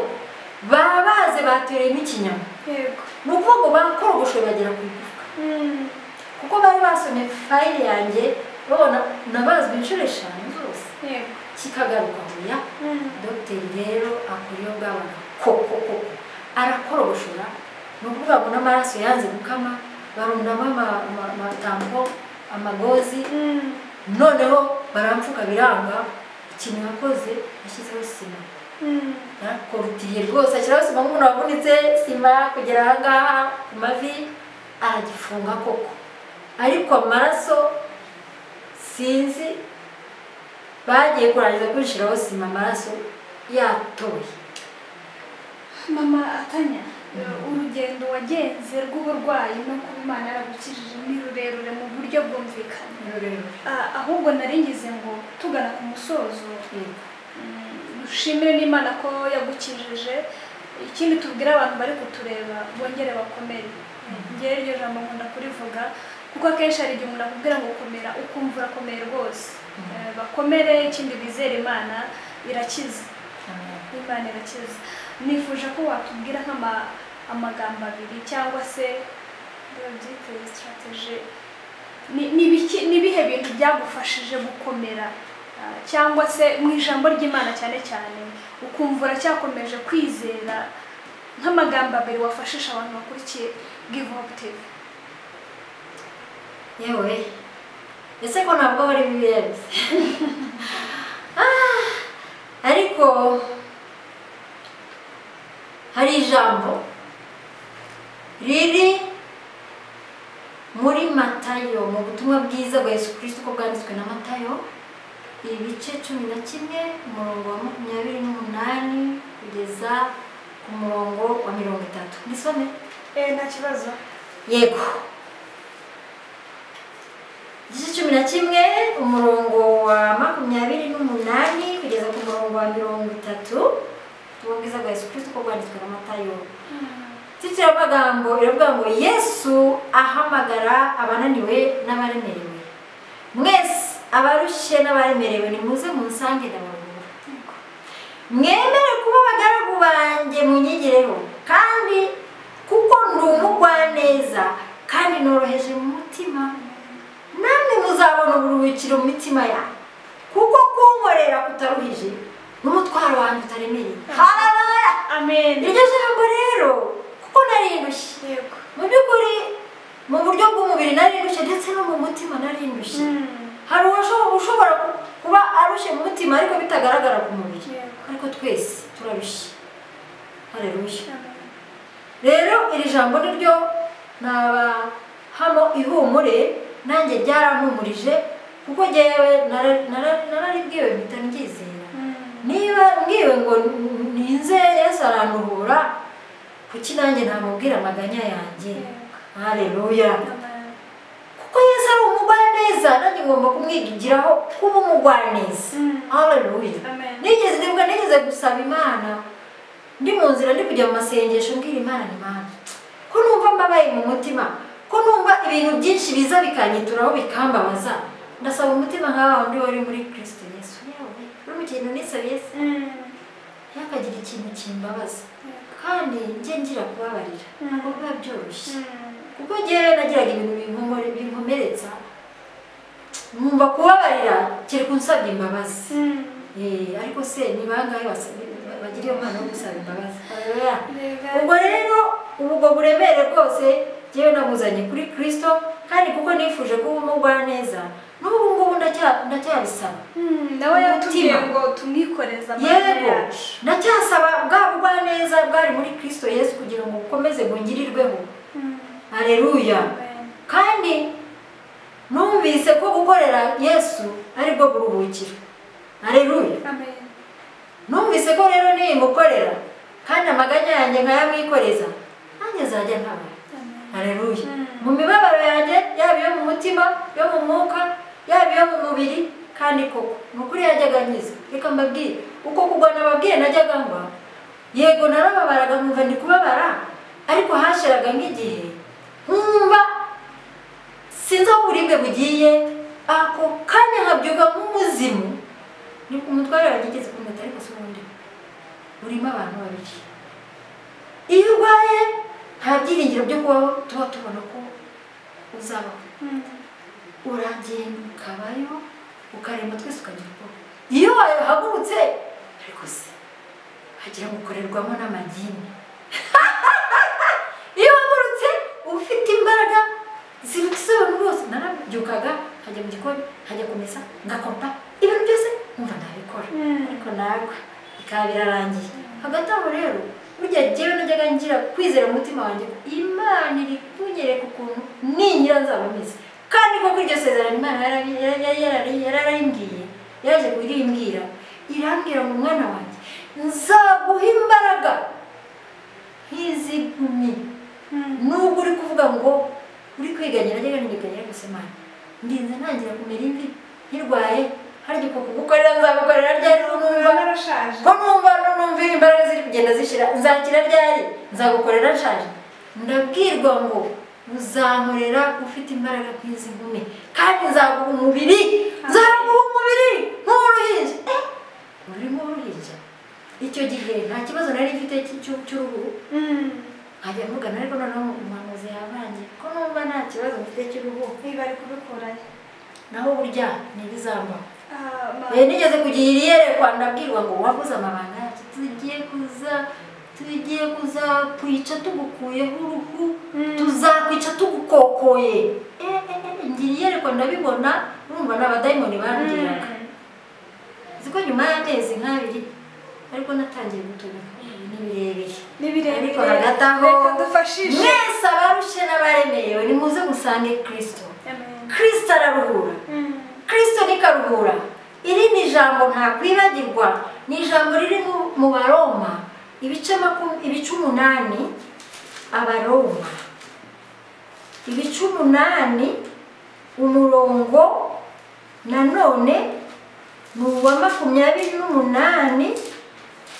baba baze batereyemo ikinyama yego ni ukuvuga ngo bakorogoshe bagera ku igufwa Mm. kuko bari basomye fayili yanjye babona nabazwe inshuro eshanu zose yego kikagaruka huya Mm. dogiteri rero akora iyo ngabaga koko koko arakorogoshora ni ukuvuga ngo n'amaraso yanze gukama barundamo ama- ama- amatambo amagozi Mm. noneho barampfuka biranga ikintu yakoze yashyizeho sima Mm. yarakorutiriye rwose ashyiraho sima nk'umuntu wavunitse sima kugera aha ngaha ku mavi aragifunga koko ariko amaraso sinzi bagiye kurangiza kwishyiraho sima amaraso yatoye mama atanya urugendo wagenze rw'uburwayi no kuba imana yaragukijije ni rurerure mu buryo bwumvikana Ah, ahubwo nari ngize ngo tugana ku musozo mm, dushimire n'imana ko yagukijije ikindi tubwire abantu bari kutureba bongere bakomere ngewe iryo jambo nkunda kurivuga kuko akenshi hari igihe umuntu akubwira ngo komera ukumva urakomeye rwose Eh, bakomere ikindi bizere imana irakiza Imana irakiza nifuje ko watubwira nk'ama amagambo abiri cyangwa se byiteye strategy Ni- ni ibiki- ni ibihe bintu byagufashije gukomera Ah, cyangwa se mu ijambo ry'imana cyane cyane ukumva uracyakomeje kwizera nk'amagambo abiri wafashisha abantu bakurikiye give up tv yewe ese ko ntabwo bari bibiyenze ariko hari ijambo riri muri matayo mu butumwa bwiza bwa yesu kirisito uko bwanditswe na matayo ibice cumi na kimwe umurongo wa makumyabiri n'umunani kugeza ku murongo wa mirongo itatu nisome eh nta kibazo yego igice cumi na kimwe umurongo wa makumyabiri n'umunani kugeza ku murongo wa mirongo itatu ubutumwa bwiza bwa yesu kirisito uko bwanditswe na matayo titira amagambo iravuga ngo yesu ahamagara abananiwe n'abaremerewe mwese abarushye n'abaremerewe nimuze munsange ndabaruhura mwemere kuba abagaragu banjye munyigireho kandi kuko ndi umugwaneza kandi noroheje mu mutima namwe muzabona uburuhukiro mu mitima yanyu kuko kunkorera kutaruhije n'umutwaro wanjye utaremereye hararaya amen iryo jambo rero kuko narindushye yego mu by'ukuri mu buryo bw'umubiri narindushye ndetse no mu mutima narindushye Mm. hari uwasho- ushobora ku- kuba arushye mu mutima ariko bitagaragara ku mubiri Yego. ariko twese turarushye harerushye Amen. rero iri jambo ni ryo nabahamo ihumure nanjye ryarampumurije kuko ngewe nara- nara- nararibwiwe mpita mbyizera Mm. niba mbwiwe ngo ninze yesu aranduhura kuki nanjye namubwira amaganya yanjye Yego. hareruya Amen. kuko yesu ari umugwaneza nanjye ngomba kumwigiraho kuba umugwaneza Mm. hareruya Amen. nigeze ndibwa nigeze gusaba imana ndi mu nzira ndi kujya mu masengesho mbwira imana ni mana ko numva mbabaye mu mutima ko numva ibintu byinshi biza bikanyituraho bikambabaza ndasaba umutima nk'aho ndi wari muri kirisito yesu yewe uri mu kintu nisaba yesu Mm. ntihakagire ikintu kimbabaza Yego. kandi njye ngira kubabarira Mm. ntabwo biba byoroshye Mm. kuko njyewe nagiraga ibintu binkomore- binkomeretsa nkumva kubabarira kiri kunsabye imbabazi Mm. Eh, ariko se ni bangahe basabye- ba- bagira iyo mpano yo gusaba imbabazi Yego. ubwo rero ubwo buremere bwose njyewe namuzanye kuri kirisito kandi kuko nifuje kuba umugwaneza n'ubu ngubu ndacya ndacya- ndacyabisaba nawe yatubwiye Umutima. ngo tumwikoreze amaraso yego yacu ndacyasaba bwa bugwaneza bwari muri kirisito yesu kugira ngo bukomeze bungirirweho hareruya kandi numvise ko gukorera yesu aribwo buruhukiro hareruya amen numvise ko rero nimukorera kandi amaganya yanjye nkayamwikoreza nanjye nzajya nkaba amen hareruya mu Mm. mibabaro yanjye yaba iyo mu mutima iyo mu mwuka yaba iyo mu mubiri kandi koko ni ukuri yajyaga ankiza reka mbabwire uko kugwa nababwiye najyaga ngwa yego narababaraga nkumva ndi kubabara ariko hashiraga nk'igihe nkumva sinzi aho uburibwe bugiye ako kanya nkabyuka nk'umuzimu ni umutware wanjye igeze kumpeta ariko si ubundi urimo abantu babiri iyo urwaye nta byiringiro byo kubaho tuba tubona ko uzabaho Mm. uragenda ukabayo ukaremba twese ukagira ubwoba iyo wahagurutse ariko se hagira gukorerwamo n'amadini iyo wahagurutse uba ufite imbaraga ziruta iz'abantu bose narabyukaga nkajya mu gikoni nkajya kumesa ngakompa ibintu byose nkumva ntabikora Mm. ariko nawe bikaba birarangiye hagati aho rero burya jyewe najyaga ngira kwizera umutima wanjye ko imana iri kunyereka ukuntu ningira nzaba meze kandi koko iryo sezerano imana yarabi- yari- yari- yari- yararimbwiye yaje kurimbwira irambwira ngo mwana wanjye nzaguha imbaraga nk'izigumye Mm. nubwo uri kuvuga ngo uri kwiganyira njyaga niganyira gusa imana ndinze ntangira kumera imvi nkirwaye harya uko kugukorera nzagukorera ryari numva narashaje ko numva numva imbaraga ziri kugenda zishira nzakira ryari nzagukorera nshaje ndabwirwa ngo uzankorera ufite imbaraga nk'izi nkumi kandi nzaguha umubiri nzaguha umubiri nk'uruhinja Eh, urimo uruhinja icyo gihe nta kibazo nari mfite cy- cy- cy'uruhu Mm. nkajya mvugana ariko noneho umuhanuzi yavange ko numva nta kibazo mfite cy'uruhu niba ari kubikurayo naho burya ntibizambaho Ah, ma- Eh, nigeze kugira iyerekwa ndabwirwa ngo wabuze amabanga yacu tugiye kuza tugiye kuzakwica tugukuyeho uruhu Mm. tuzakwica tugukokoye Eh, eh, eh, ngira iyerekwa ndabibona urumva ni abadayimoni bandiraga Mm. uzi ko nyuma y'amezi nk'abiri ariko natangiye gutunika ni birebire ni birebire ariko hagati aho reka dufashishe mwese abarushe n'abaremerewe nimuze musange kirisito amen kirisito araruhura Mm. kirisito ni karuhura iri ni ijambo ntakwibagirwa ni ijambo riri mu- mu baroma ibice makum- ibice umunani abaroma ibice umunani umurongo nanone ni uwa makumyabiri n'umunani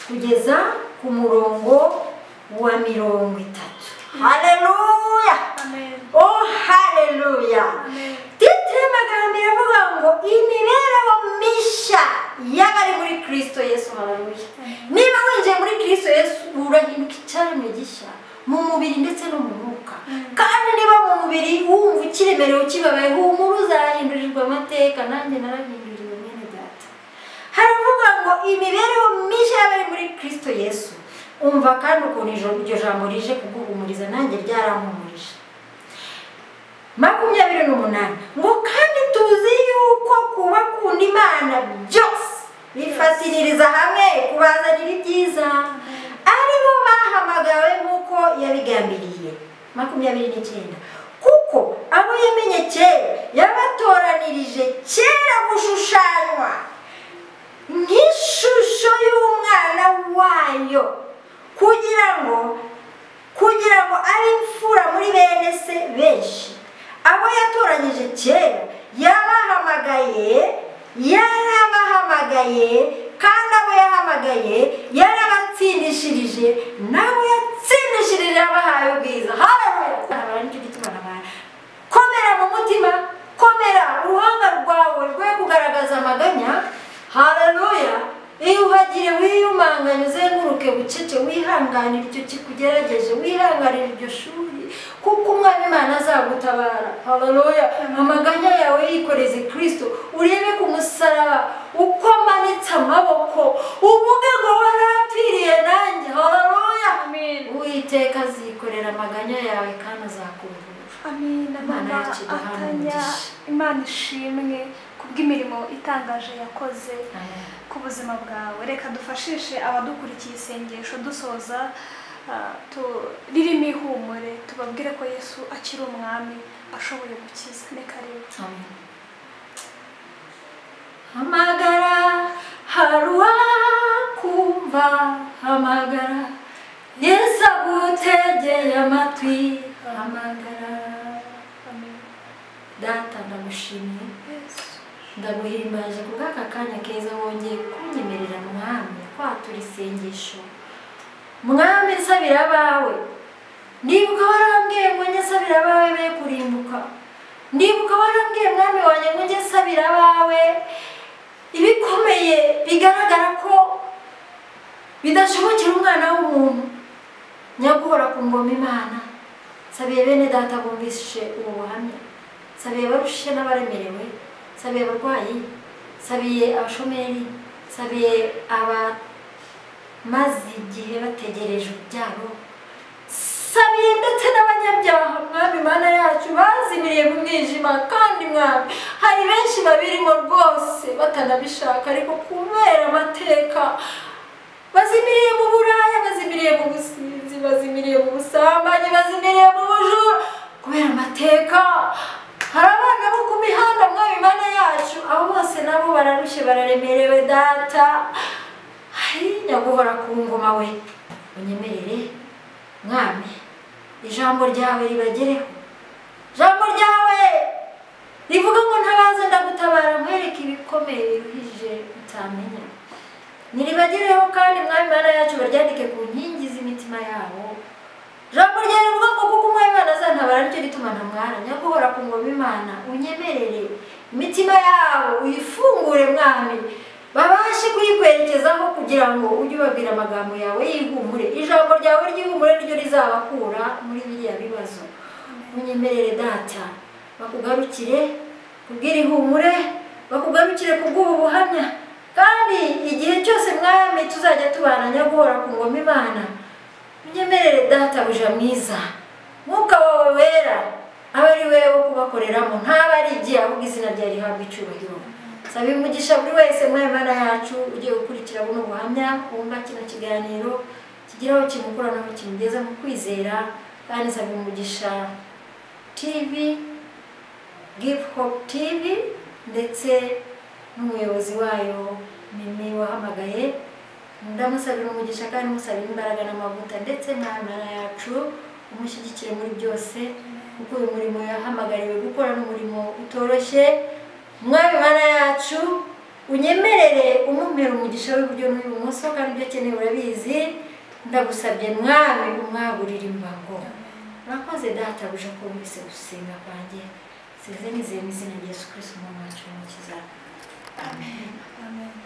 kugeza ku murongo wa mirongo itatu haleluya amen oh haleluya amen titire amagambo iravuga ngo imibereho mishya y'abari muri kirisito yesu hararuye niba winjiye muri kirisito yesu urahinduka icyaremwe gishya mu mubiri ndetse no mu mwuka kandi niba mu mubiri wumva ukiremerewe ukibabaye humura uzahindurirwa amateka nanjye narahinduriwe mwene data haravuga ngo imibereho mishya y'abari muri kirisito yesu umva kandi ukuntu ijoro- iryo jambo rije kuguhumuriza nanjye ryaranhumurije makumyabiri n'umunani ngo kandi tuzi yuko kuba kunda imana byose bifatiririza hamwe kubazanira ibyiza ari bo bahamagawe nk'uko yabigambiriye makumyabiri n'icyenda kuko abo yamenye kera yabatoranirije kera gushushanywa nk'ishusho y'umwana wayo kugira ngo kugira ngo abe imfura muri bene se benshi abo yatoranyije kera yabahamagaye yarabahamagaye kandi abo yahamagaye yarabatsindishirije nabo yatsindishirije yabahaye ubwiza haleluya nicyo gituma nabana komera mu mutima komera uruhanga rwawe rwe kugaragaza amaganya haleluya iyo uhagire wiyumanganye uzenguruke bucece wihanganire icyo kikugerageje wihanganire iryo shuri kuko umwana imana azagutabara haleluya amaganya yawe yikoreze kristo urebe ku musaraba uko amanitse amaboko uvuge ngo warapfiriye nanjye haleluya amen uwiteka azikorera amaganya yawe kandi azakuvura Amen, Imana Mama yacu iduhe atanya umugisha. imana ishimwe ku kubw'imirimo itangaje yakoze Amen. ku buzima bwawe reka dufashishe abadukurikiye isengesho dusoza ah, tu- ririmo ihumure tubabwire ko yesu akiri umwami ashoboye gukiza ni karibu Amen. Hamagara haruwa kumva hamagara Yesu agutegeye amatwi hamagara amen data ndamushimiye yesu ndaguhimbaje kubw'aka kanya keza wongeye kunyemerera mwami kwatura isengesho mwami nsabira abawe ndibuka warambwiye ngo njye nsabira abawe be kurimbuka ndibuka warambwiye mwami wanjye ngo njye nsabira abawe ibikomeye bigaragara ko bidashobokera umwana w'umuntu nyaguhora ku ngoma imana nsabiye bene data bumvishe ubu buhamya nsabiye barushe n'abaremerewe nsabiye abarwayi nsabiye abashomeri nsabiye abamaze igihe bategereje ubyaro nsabiye ndetse n'abanyabyaha mwami mana yacu bazimiriye mu mwijima kandi mwami hari benshi babirimo rwose batanabishaka ariko kubera amateka bazimiriye mu buraya bazimiriye mu businzi bazimiriye mu busambanyi bazimiriye mu bujura kubera amateka hari abana bo ku mihanda mwami mana yacu abo bose nabo bararushye bararemerewe data hari nyaguhora ku ngoma we unyemerere mwami ijambo ryawe ribagereho ijambo ryawe rivuga ngo ntabaze ndagutabara nkwereke ibikomeye biruhije utamenya niribagereho kandi mwami mana yacu baryandike ku nkingi z'imitima yabo jambo ryawe rivuga ngo kuko umwami imana azantabara nicyo gituma ntamwara nyaguhora ku ngoma imana unyemerere imitima yabo uyifungure mwami babashe kuyikwerekezaho kugira ngo ujye ubabwira amagambo yawe y'ihumure ijambo ryawe ry'ihumure ryo rizabakura muri biriya bibazo unyemerere data bakugarukire kubw'irihumure bakugarukire kubw'ubu buhamya kandi igihe cyose mwami tuzajya tubana nyaguhora ku ngoma imana unyemerere data buja mwiza mwuka wawe wera abe ari we wo kubakoreramo ntaba ari igihe ahubwo izina ryawe rihabwa icyubahiro saba umugisha buri wese mwari mana yacu ugiye gukurikira buno buhamya wumva kino kiganiro kigira aho kimukura n'aho kimugeza mu kwizera kandi saba umugisha tv give hope tv ndetse n'umuyobozi wayo mimi wahamagaye ndamusabira umugisha kandi musabira imbaraga n'amavuta ndetse n'amara yacu umushyigikire muri byose kuko uyu murimo yahamagariwe gukora n'umurimo utoroshye mwami mana yacu unyemerere umumera umugisha w'iburyo n'uw'ibumoso kandi ibyo akeneye urabizi ndagusabye mwami umwagurire imbago urakoze data buje ko wumvise gusenga kwanjye sinze nizeye mu izina rya yesu kirisitu umwami wacu w'umukiza amen amen